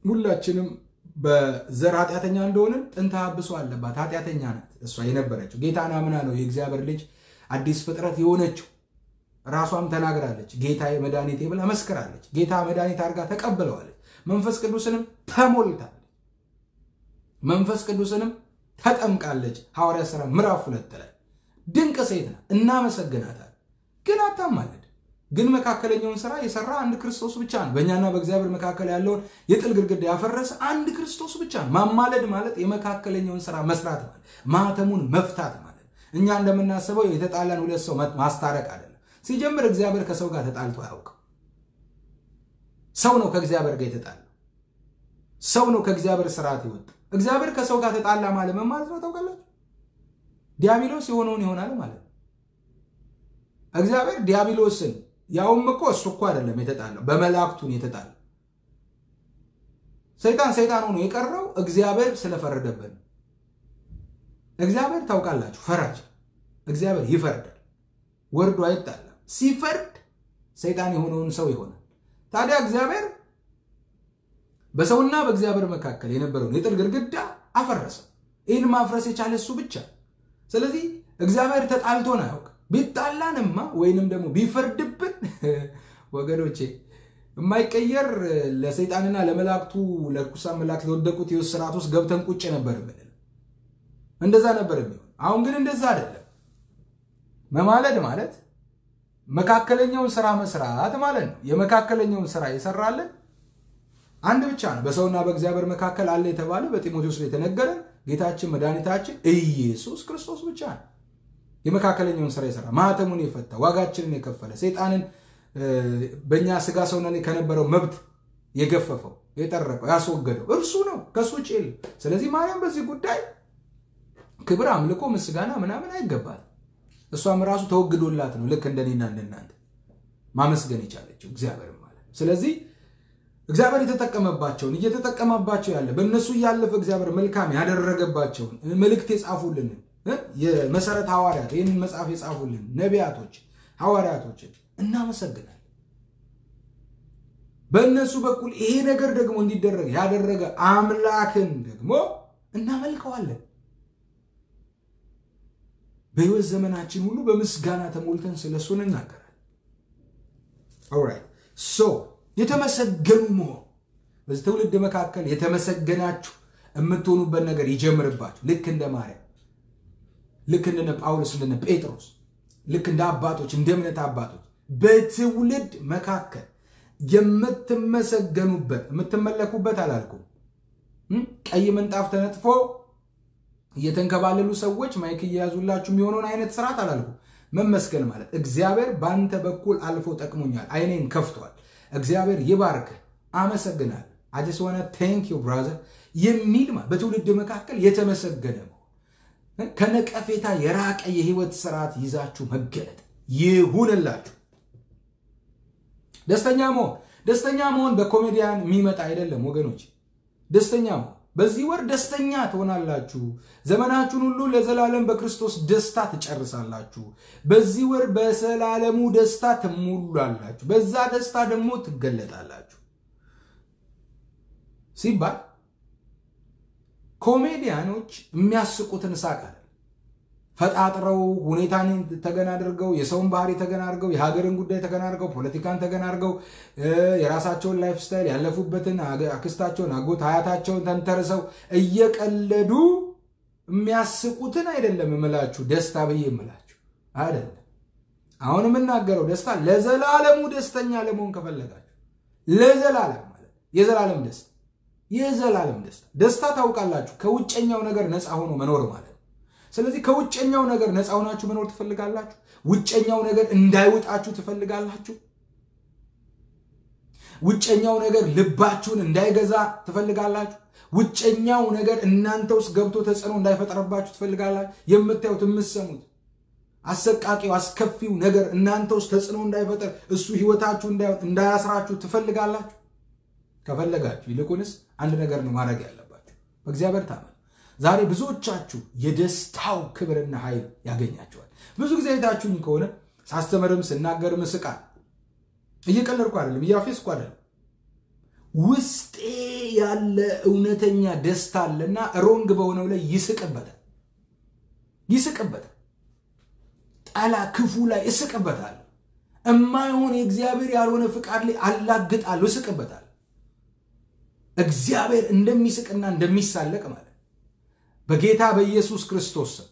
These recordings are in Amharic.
ሁላችንም በዘር ኃጢአተኛ እንደሆንን ጥንተ አብሶ አለባት። ኃጢአተኛ ናት እሷ የነበረችው ጌታን አምና ነው የእግዚአብሔር ልጅ አዲስ ፍጥረት የሆነችው። ራሷም ተናግራለች። ጌታ መድኃኒቴ ብላ መስክራለች። ጌታ መድኃኒት አድርጋ ተቀብለዋለች። መንፈስ ቅዱስንም ተሞልታለች። መንፈስ ቅዱስንም ተጠምቃለች። ሐዋርያ ሥራ ምዕራፍ ሁለት ላይ ድንቅ ሴት ናት። እናመሰግናታል። ግን አታማልድ። ግን መካከለኛውን ስራ የሰራ አንድ ክርስቶስ ብቻ ነው። በእኛና በእግዚአብሔር መካከል ያለውን የጥል ግድግዳ ያፈረሰ አንድ ክርስቶስ ብቻ ነው። ማማለድ ማለት የመካከለኛውን ስራ መስራት ማለት ማህተሙን መፍታት ማለት እኛ እንደምናስበው የተጣላን ሁለት ሰው ማስታረቅ አይደለም። ሲጀምር እግዚአብሔር ከሰው ጋር ተጣልቶ አያውቅም። ሰው ነው ከእግዚአብሔር ጋር የተጣላ ሰው ነው ከእግዚአብሔር ስርዓት ይወጣ። እግዚአብሔር ከሰው ጋር ተጣላ ማለት ምን ማለት ነው ታውቃላችሁ? ዲያብሎስ የሆነውን ይሆናል ማለት ነው። እግዚአብሔር ዲያብሎስን ያውም እኮ እሱ እኮ አይደለም የተጣላው፣ በመላእክቱን የተጣላው ሰይጣን ሰይጣን ሆኖ የቀረው እግዚአብሔር ስለፈረደበት ነው። እግዚአብሔር ታውቃላችሁ፣ ፈራጅ እግዚአብሔር ይፈርዳል፣ ወርዶ አይጣላም። ሲፈርድ ሰይጣን የሆነውን ሰው ይሆናል። ታዲያ እግዚአብሔር በሰውና በእግዚአብሔር መካከል የነበረውን የጥል ግድግዳ አፈረሰ። ይህን ማፍረስ የቻለ እሱ ብቻ። ስለዚህ እግዚአብሔር ተጣልቶን አያውቅም። ቢጣላንማ ወይንም ደግሞ ቢፈርድብን ወገኖቼ የማይቀየር ለሰይጣንና ለመላእክቱ ለርኩሳን መላእክት ለወደቁት የውስጥ ስርዓት ውስጥ ገብተን ቁጭ ነበር የምንለው። እንደዛ ነበር የሚሆን። አሁን ግን እንደዛ አይደለም። መማለድ ማለት መካከለኛውን ስራ መስራት ማለት ነው። የመካከለኛውን ስራ የሰራለን አንድ ብቻ ነው። በሰውና በእግዚአብሔር መካከል አለ የተባለ በጢሞቴዎስ ላይ የተነገረን ጌታችን መድኃኒታችን ኢየሱስ ክርስቶስ ብቻ ነው። የመካከለኛውን ስራ የሰራ ማህተሙን የፈታ ዋጋችንን የከፈለ ሰይጣንን በእኛ ስጋ ሰውና ከነበረው መብት የገፈፈው የጠረቀው ያስወገደው እርሱ ነው። ከሱ ውጭ የለም። ስለዚህ ማርያም በዚህ ጉዳይ ክብር፣ አምልኮ፣ ምስጋና ምናምን አይገባል። እሷም ራሱ ተወግዶላት ነው ልክ እንደኔና እንደናንተ ማመስገን የቻለችው እግዚአብሔር ማለት ነው። ስለዚህ እግዚአብሔር የተጠቀመባቸውን እየተጠቀመባቸው ያለ በእነሱ እያለፈ እግዚአብሔር መልካም ያደረገባቸውን መልእክት የጻፉልንን የመሰረት ሐዋርያት ይህንን መጽሐፍ የጻፉልን ነቢያቶች ሐዋርያቶችን እናመሰግናል። በእነሱ በኩል ይሄ ነገር ደግሞ እንዲደረግ ያደረገ አምላክን ደግሞ እናመልከዋለን። በሕይወት ዘመናችን ሁሉ በምስጋና ተሞልተን ስለሱ እንናገራለን። ኦራይት ሶ የተመሰገኑ መሆን በዚህ ትውልድ መካከል የተመሰገናችሁ የምትሆኑበት ነገር ይጀምርባችሁ። ልክ እንደ ማርያም፣ ልክ እንደነ ጳውሎስ፣ እንደነ ጴጥሮስ፣ ልክ እንደ አባቶች፣ እንደ እምነት አባቶች በትውልድ መካከል የምትመሰገኑበት የምትመለኩበት አላልኩም። ቀይ ምንጣፍ ተነጥፎ እየተንከባለሉ ሰዎች ማይክ እየያዙላችሁ የሚሆነውን አይነት ስርዓት አላልኩም። መመስገን ማለት እግዚአብሔር በአንተ በኩል አልፎ ጠቅሞኛል፣ አይኔን ከፍቷል፣ እግዚአብሔር ይባርክ፣ አመሰግናል አጀስ ሆነ ቴንክ ዩ ብራዘር የሚል በትውልድ መካከል የተመሰገነ መሆን ከነቀፌታ የራቀ የህይወት ስርዓት ይዛችሁ መገለጥ ይሁንላችሁ። ደስተኛ መሆን ደስተኛ መሆን በኮሜዲያን የሚመጣ አይደለም ወገኖች። ደስተኛ መሆን በዚህ ወር ደስተኛ ትሆናላችሁ። ዘመናችሁን ሁሉ ለዘላለም በክርስቶስ ደስታ ትጨርሳላችሁ። በዚህ ወር በዘላለሙ ደስታ ትሞላላችሁ። በዛ ደስታ ደግሞ ትገለጣላችሁ ሲባል ኮሜዲያኖች የሚያስቁትን ሳቅ አይደል ፈጣጥረው ሁኔታን ተገን አድርገው የሰውን ባህሪ ተገን አድርገው የሀገርን ጉዳይ ተገን አድርገው ፖለቲካን ተገን አድርገው የራሳቸውን ላይፍ ስታይል ያለፉበትን አክስታቸውን፣ አጎት፣ አያታቸውን ተንተርሰው እየቀለዱ የሚያስቁትን አይደለም እምላችሁ ደስታ ብዬ እምላችሁ አይደለም። አሁን የምናገረው ደስታ ለዘላለሙ ደስተኛ ለመሆን ከፈለጋችሁ ለዘላለም ማለት የዘላለም ደስታ የዘላለም ደስታ ደስታ ታውቃላችሁ፣ ከውጨኛው ነገር ነፃ ሆኖ መኖር ማለት ነው። ስለዚህ ከውጨኛው ነገር ነፃ ሆናችሁ መኖር ትፈልጋላችሁ? ውጨኛው ነገር እንዳይውጣችሁ ትፈልጋላችሁ? ውጨኛው ነገር ልባችሁን እንዳይገዛ ትፈልጋላችሁ? ውጨኛው ነገር እናንተ ውስጥ ገብቶ ተጽዕኖ እንዳይፈጠርባችሁ ትፈልጋላችሁ? የምታዩት የምትሰሙት አሰቃቂው አስከፊው ነገር እናንተ ውስጥ ተጽዕኖ እንዳይፈጠር እሱ ህይወታችሁ እንዳያስራችሁ ትፈልጋላችሁ? ከፈለጋችሁ ይልቁንስ አንድ ነገር ነው ማድረግ ያለባችሁ፣ በእግዚአብሔር ታመኑ። ዛሬ ብዙዎቻችሁ የደስታው ክብርና ኃይል ያገኛቸዋል። ብዙ ጊዜ አይታችሁኝ ከሆነ ሳስተምርም ስናገርም እስቃል። እየቀለድኩ አይደለም፣ እያፌስኩ አይደለም። ውስጤ ያለ እውነተኛ ደስታ አለና ሮንግ በሆነው ላይ ይስቅበታል ይስቅበታል። ጠላ ክፉ ላይ እስቅበታል። እማይሆን የእግዚአብሔር ያልሆነ ፍቃድ ላይ አላግጣለሁ፣ እስቅበታል። እግዚአብሔር እንደሚስቅና እንደሚሳለቅ ማለት በጌታ በኢየሱስ ክርስቶስ ስም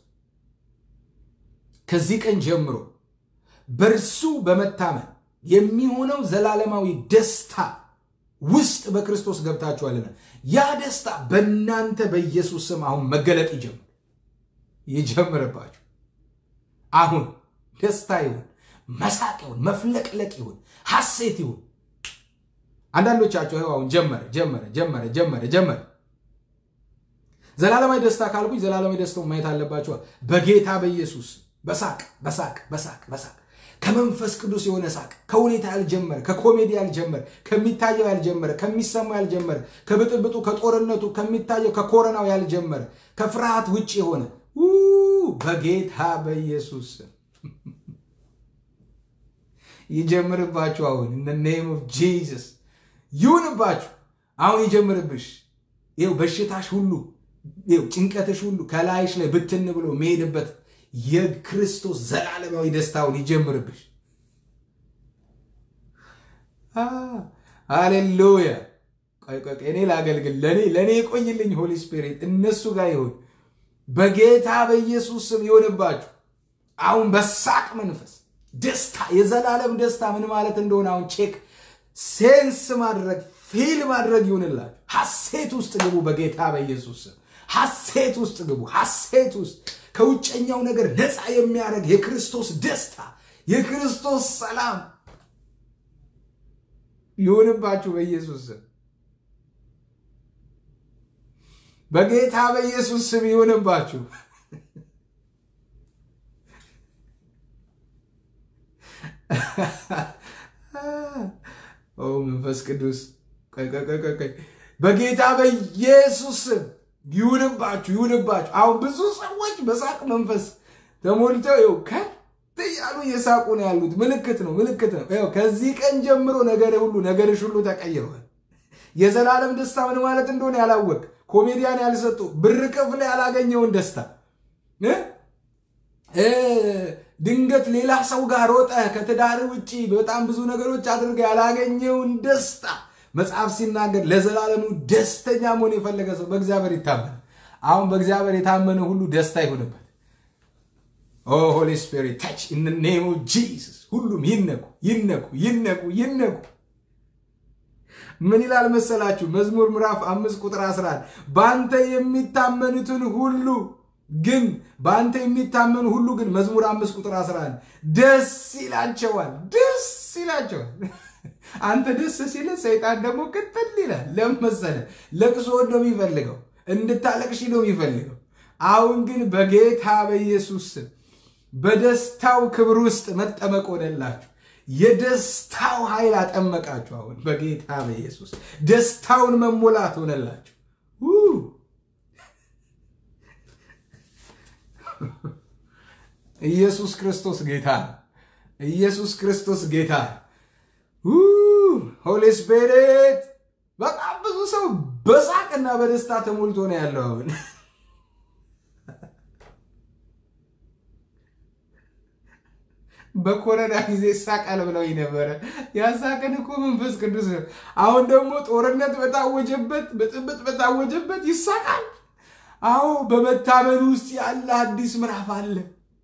ከዚህ ቀን ጀምሮ በእርሱ በመታመን የሚሆነው ዘላለማዊ ደስታ ውስጥ በክርስቶስ ገብታችኋልና ያ ደስታ በእናንተ በኢየሱስ ስም አሁን መገለጥ ይጀምር ይጀምርባችሁ። አሁን ደስታ ይሁን፣ መሳቅ ይሁን፣ መፍለቅለቅ ይሁን፣ ሐሴት ይሁን። አንዳንዶቻቸው ይኸው አሁን ጀመረ ጀመረ ጀመረ ጀመረ ጀመረ። ዘላለማዊ ደስታ ካልኩኝ ዘላለማዊ ደስታውን ማየት አለባቸዋል። በጌታ በኢየሱስ በሳቅ በሳቅ በሳቅ በሳቅ ከመንፈስ ቅዱስ የሆነ ሳቅ ከሁኔታ ያልጀመረ ከኮሜዲ ያልጀመረ ከሚታየው ያልጀመረ ከሚሰማው ያልጀመረ ከብጥብጡ ከጦርነቱ ከሚታየው ከኮረናው ያልጀመረ ከፍርሃት ውጭ የሆነ በጌታ በኢየሱስ ይጀምርባችሁ። አሁን ኢን ኔም ኦፍ ጂሰስ ይሁንባችሁ። አሁን ይጀምርብሽ። ይኸው በሽታሽ ሁሉ ይኸው ጭንቀትሽ ሁሉ ከላይሽ ላይ ብትን ብሎ መሄድበት የክርስቶስ ዘላለማዊ ደስታውን ይጀምርብሽ። ሃሌሉያ። ቆይ ቆይ እኔ ላገልግል። ለእኔ ለእኔ የቆይልኝ ሆሊ ስፒሪት እነሱ ጋር ይሁን በጌታ በኢየሱስ ስም ይሆንባችሁ። አሁን በሳቅ መንፈስ ደስታ የዘላለም ደስታ ምን ማለት እንደሆነ አሁን ቼክ ሴንስ ማድረግ ፊል ማድረግ ይሁንላችሁ። ሐሴት ውስጥ ግቡ። በጌታ በኢየሱስ ስም ሐሴት ውስጥ ግቡ። ሐሴት ውስጥ ከውጨኛው ነገር ነፃ የሚያደርግ የክርስቶስ ደስታ የክርስቶስ ሰላም ይሁንባችሁ በኢየሱስ ስም በጌታ በኢየሱስ ስም ይሁንባችሁ። ኦ መንፈስ ቅዱስ በጌታ በኢየሱስ ስም ይሁንባችሁ ይሁንባችሁ። አሁን ብዙ ሰዎች በሳቅ መንፈስ ተሞልተው ይኸው ከት እያሉ እየሳቁ ነው ያሉት። ምልክት ነው ምልክት ነው። ይኸው ከዚህ ቀን ጀምሮ ነገር ሁሉ ነገርሽ ሁሉ ተቀይሯል። የዘላለም ደስታ ምን ማለት እንደሆነ ያላወቅ ኮሜዲያን ያልሰጡ ብር ከፍለ ያላገኘውን ደስታ ድንገት ሌላ ሰው ጋር ሮጠ ከትዳር ውጭ በጣም ብዙ ነገሮች አድርገ ያላገኘውን ደስታ መጽሐፍ ሲናገር ለዘላለሙ ደስተኛ መሆን የፈለገ ሰው በእግዚአብሔር ይታመን። አሁን በእግዚአብሔር የታመነ ሁሉ ደስታ ይሁንበት። ኦ ሆሊ ስፒሪት ታች ኢን ኔም ኦፍ ጂሰስ። ሁሉም ይነኩ ይነኩ ይነኩ ይነኩ። ምን ይላል መሰላችሁ? መዝሙር ምዕራፍ አምስት ቁጥር 11 በአንተ የሚታመኑትን ሁሉ ግን በአንተ የሚታመኑ ሁሉ ግን መዝሙር አምስት ቁጥር 11 ደስ ይላቸዋል፣ ደስ ይላቸዋል። አንተ ደስ ሲል ሰይጣን ደግሞ ቅጥል ይላል። ለምን መሰለህ? ለቅሶ ነው የሚፈልገው፣ እንድታለቅሽ ነው የሚፈልገው። አሁን ግን በጌታ በኢየሱስ ስም በደስታው ክብር ውስጥ መጠመቅ ሆነላችሁ። የደስታው ኃይል አጠመቃችሁ። አሁን በጌታ በኢየሱስ ደስታውን መሞላት ሆነላችሁ። ኢየሱስ ክርስቶስ ጌታ ነው። ኢየሱስ ክርስቶስ ጌታ ነው። ሆሊ ስፒሪት በጣም ብዙ ሰው በሳቅና በደስታ ተሞልቶ ነው ያለው አሁን በኮረና ጊዜ ይሳቃል ብለው ነበረ። ያሳቅን እኮ መንፈስ ቅዱስ ነው። አሁን ደግሞ ጦርነት በታወጀበት ብጥብጥ በታወጀበት ይሳቃል። አዎ በመታመን ውስጥ ያለ አዲስ ምዕራፍ አለ።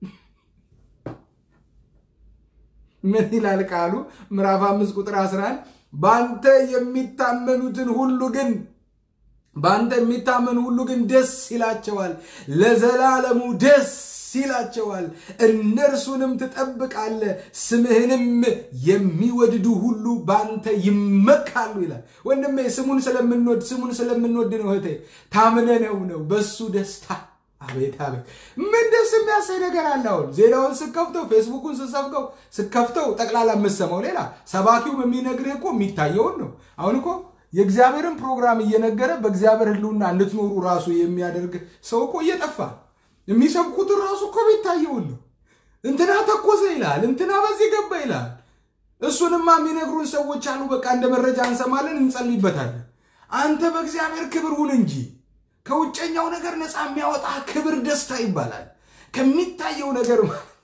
ምን ይላል ቃሉ? ምዕራፍ አምስት ቁጥር 11 በአንተ የሚታመኑትን ሁሉ ግን በአንተ የሚታመኑ ሁሉ ግን ደስ ይላቸዋል፣ ለዘላለሙ ደስ ይላቸዋል። እነርሱንም ትጠብቃለህ፣ ስምህንም የሚወድዱ ሁሉ በአንተ ይመካሉ ይላል። ወንድሜ ስሙን ስለምንወድ ስሙን ስለምንወድ ነው እህቴ፣ ታምነነው ነው በሱ ደስታ አቤት አቤት ምን ደስ የሚያሳይ ነገር አለ። አሁን ዜናውን ስከፍተው ፌስቡኩን ስሰብከው ስከፍተው ጠቅላላ የምሰማው ሌላ፣ ሰባኪውም የሚነግርህ እኮ የሚታየውን ነው። አሁን እኮ የእግዚአብሔርን ፕሮግራም እየነገረ በእግዚአብሔር ሕልውና እንድትኖሩ ራሱ የሚያደርግ ሰው እኮ እየጠፋ የሚሰብኩትን ራሱ እኮ የሚታየውን ነው። እንትና ተኮሰ ይላል፣ እንትና በዚህ ገባ ይላል። እሱንማ የሚነግሩን ሰዎች አሉ። በቃ እንደ መረጃ እንሰማለን፣ እንጸልይበታለን። አንተ በእግዚአብሔር ክብር ሁን እንጂ ከውጨኛው ነገር ነፃ የሚያወጣ ክብር ደስታ ይባላል። ከሚታየው ነገር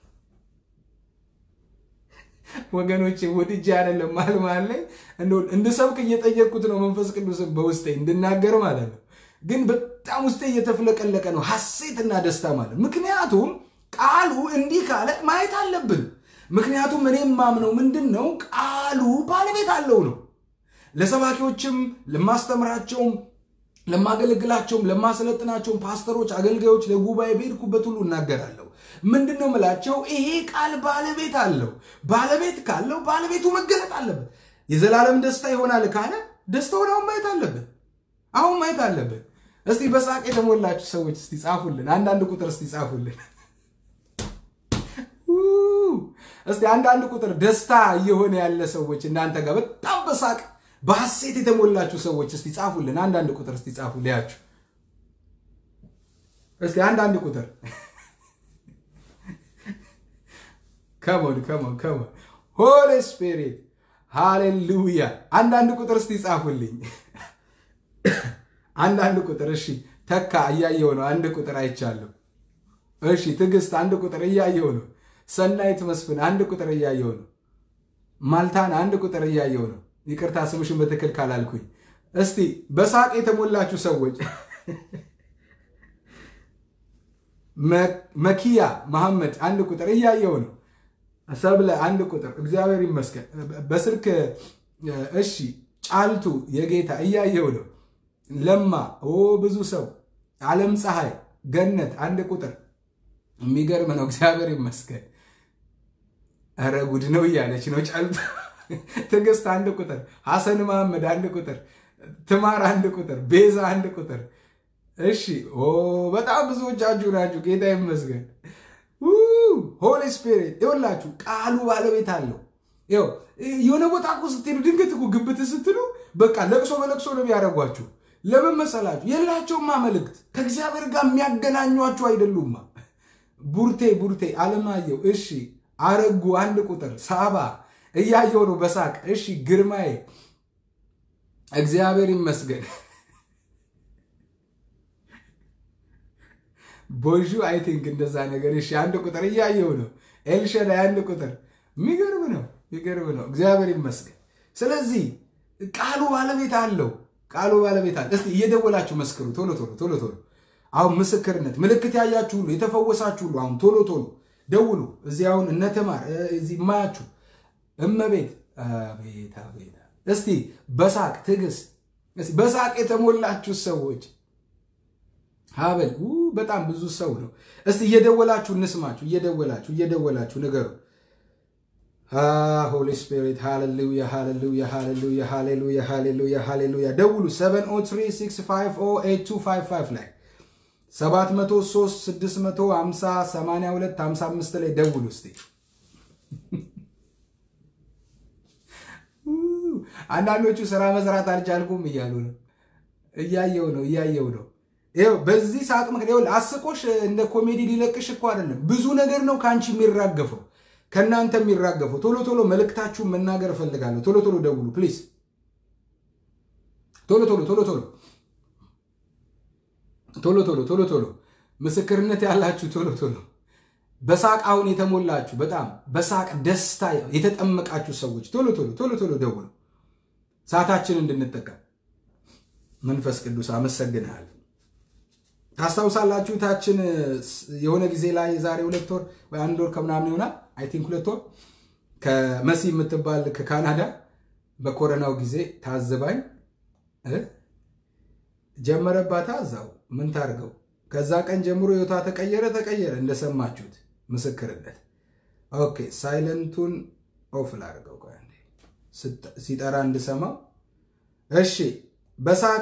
ወገኖቼ ወድጄ አይደለም መሀል መሀል ላይ እንድሰብክ እየጠየቅኩት ነው መንፈስ ቅዱስን በውስጤ እንድናገር ማለት ነው። ግን በጣም ውስጤ እየተፍለቀለቀ ነው ሐሴትና ደስታ ማለት ምክንያቱም ቃሉ እንዲህ ካለ ማየት አለብን። ምክንያቱም እኔም ማምነው ምንድን ነው ቃሉ ባለቤት አለው ነው። ለሰባኪዎችም ለማስተምራቸውም ለማገለግላቸውም ለማሰለጥናቸውም ፓስተሮች፣ አገልጋዮች ለጉባኤ በሄድኩበት ሁሉ እናገራለሁ። ምንድን ነው ምላቸው? ይሄ ቃል ባለቤት አለው። ባለቤት ካለው ባለቤቱ መገለጥ አለበት። የዘላለም ደስታ ይሆናል ካለ ደስታውን አሁን ማየት አለብን። አሁን ማየት አለብን። እስቲ በሳቅ የተሞላችሁ ሰዎች እስቲ ጻፉልን። አንዳንድ ቁጥር እስቲ ጻፉልን። እስቲ አንዳንድ ቁጥር ደስታ እየሆነ ያለ ሰዎች እናንተ ጋር በጣም በሳቅ በሐሴት የተሞላችሁ ሰዎች እስቲ ጻፉልን። አንዳንድ ቁጥር እስቲ ጻፉ ሊያችሁ እስቲ አንዳንድ ቁጥር ከሞን ከሞን ከሞን ሆሊ ስፒሪት ሃሌሉያ። አንዳንድ ቁጥር እስቲ ጻፉልኝ። አንዳንድ ቁጥር እሺ። ተካ እያየው ነው። አንድ ቁጥር አይቻለሁ። እሺ። ትዕግስት አንድ ቁጥር እያየው ነው። ሰናይት መስፍን አንድ ቁጥር እያየው ነው። ማልታን አንድ ቁጥር እያየው ነው። ይቅርታ ስምሽን በትክክል ካላልኩኝ። እስቲ በሳቅ የተሞላችሁ ሰዎች መኪያ መሐመድ አንድ ቁጥር እያየው ነው። ሰብለ አንድ ቁጥር እግዚአብሔር ይመስገን። በስልክ እሺ። ጫልቱ የጌታ እያየው ነው። ለማ ኦ ብዙ ሰው ዓለም ፀሐይ ገነት አንድ ቁጥር የሚገርም ነው። እግዚአብሔር ይመስገን። ኧረ ጉድ ነው እያለች ነው ጫልቱ። ትዕግስት አንድ ቁጥር፣ ሐሰን መሐመድ አንድ ቁጥር፣ ትማር አንድ ቁጥር፣ ቤዛ አንድ ቁጥር። እሺ ኦ በጣም ብዙዎቻችሁ ናችሁ። ጌታ ይመስገን። ሆሊ ስፒሪት ይኸውላችሁ፣ ቃሉ ባለቤት አለው። ይኸው የሆነ ቦታ እኮ ስትሄዱ ድንገት እኮ ግብት ስትሉ በቃ ለቅሶ በለቅሶ ነው የሚያደርጓችሁ። ለምን መሰላችሁ? የላቸውማ መልእክት ከእግዚአብሔር ጋር የሚያገናኟችሁ አይደሉማ። ቡርቴ ቡርቴ አለማየሁ እሺ፣ አረጉ አንድ ቁጥር፣ ሳባ እያየው ነው በሳቅ እሺ፣ ግርማዬ እግዚአብሔር ይመስገን። ቦዡ አይ ቲንክ እንደዛ ነገር እሺ፣ አንድ ቁጥር እያየው ነው። ኤልሸዳይ አንድ ቁጥር። የሚገርም ነው፣ የሚገርም ነው። እግዚአብሔር ይመስገን። ስለዚህ ቃሉ ባለቤት አለው። ቃሉ ባለቤት አለ። እስቲ እየደወላችሁ መስክሩ። ቶሎ ቶሎ ቶሎ ቶሎ። አሁን ምስክርነት ምልክት ያያችሁ ሁሉ የተፈወሳችሁ ሁሉ አሁን ቶሎ ቶሎ ደውሉ። እዚህ አሁን እነተማር እዚህ የማያችሁ እመቤት አቤት አቤት። እስቲ በሳቅ ትዕግስት፣ በሳቅ የተሞላችሁ ሰዎች ሀበል በጣም ብዙ ሰው ነው። እስቲ እየደወላችሁ እንስማችሁ። እየደወላችሁ እየደወላችሁ ንገሩ። ሆሊ ስፒሪት ሃሌሉያ ሃሌሉያ ሃሌሉያ ሃሌሉያ ሃሌሉያ ሃሌሉያ። ደውሉ 703658255 ላይ 703 650 82 55 ላይ ደውሉ እስቲ። አንዳንዶቹ ስራ መስራት አልቻልኩም እያሉ ነው። እያየው ነው እያየው ነው። ይኸው በዚህ ሳቅ ምክንያት አስቆሽ እንደ ኮሜዲ ሊለቅሽ እኮ አይደለም። ብዙ ነገር ነው ከአንቺ የሚራገፈው ከእናንተ የሚራገፈው። ቶሎ ቶሎ መልእክታችሁን መናገር እፈልጋለሁ። ቶሎ ቶሎ ደውሉ ፕሊዝ። ቶሎ ቶሎ ቶሎ ቶሎ ቶሎ ቶሎ ቶሎ ቶሎ ምስክርነት ያላችሁ ቶሎ ቶሎ በሳቅ አሁን የተሞላችሁ በጣም በሳቅ ደስታ የተጠመቃችሁ ሰዎች ቶሎ ቶሎ ቶሎ ቶሎ ደውሉ፣ ሰዓታችን እንድንጠቀም። መንፈስ ቅዱስ አመሰግንሃል። ታስታውሳላችሁ ታችን የሆነ ጊዜ ላይ የዛሬ ሁለት ወር ወይ አንድ ወር ከምናምን ይሆናል አይ ቲንክ ሁለት ወር ከመሲ የምትባል ከካናዳ በኮረናው ጊዜ ታዝባኝ ጀመረባታ እዛው ምን ታርገው። ከዛ ቀን ጀምሮ ህይወቷ ተቀየረ ተቀየረ እንደሰማችሁት ምስክርነት። ኦኬ ሳይለንቱን ኦፍ ላድርገው ሲጠራ እንድሰማው። እሺ በሳቅ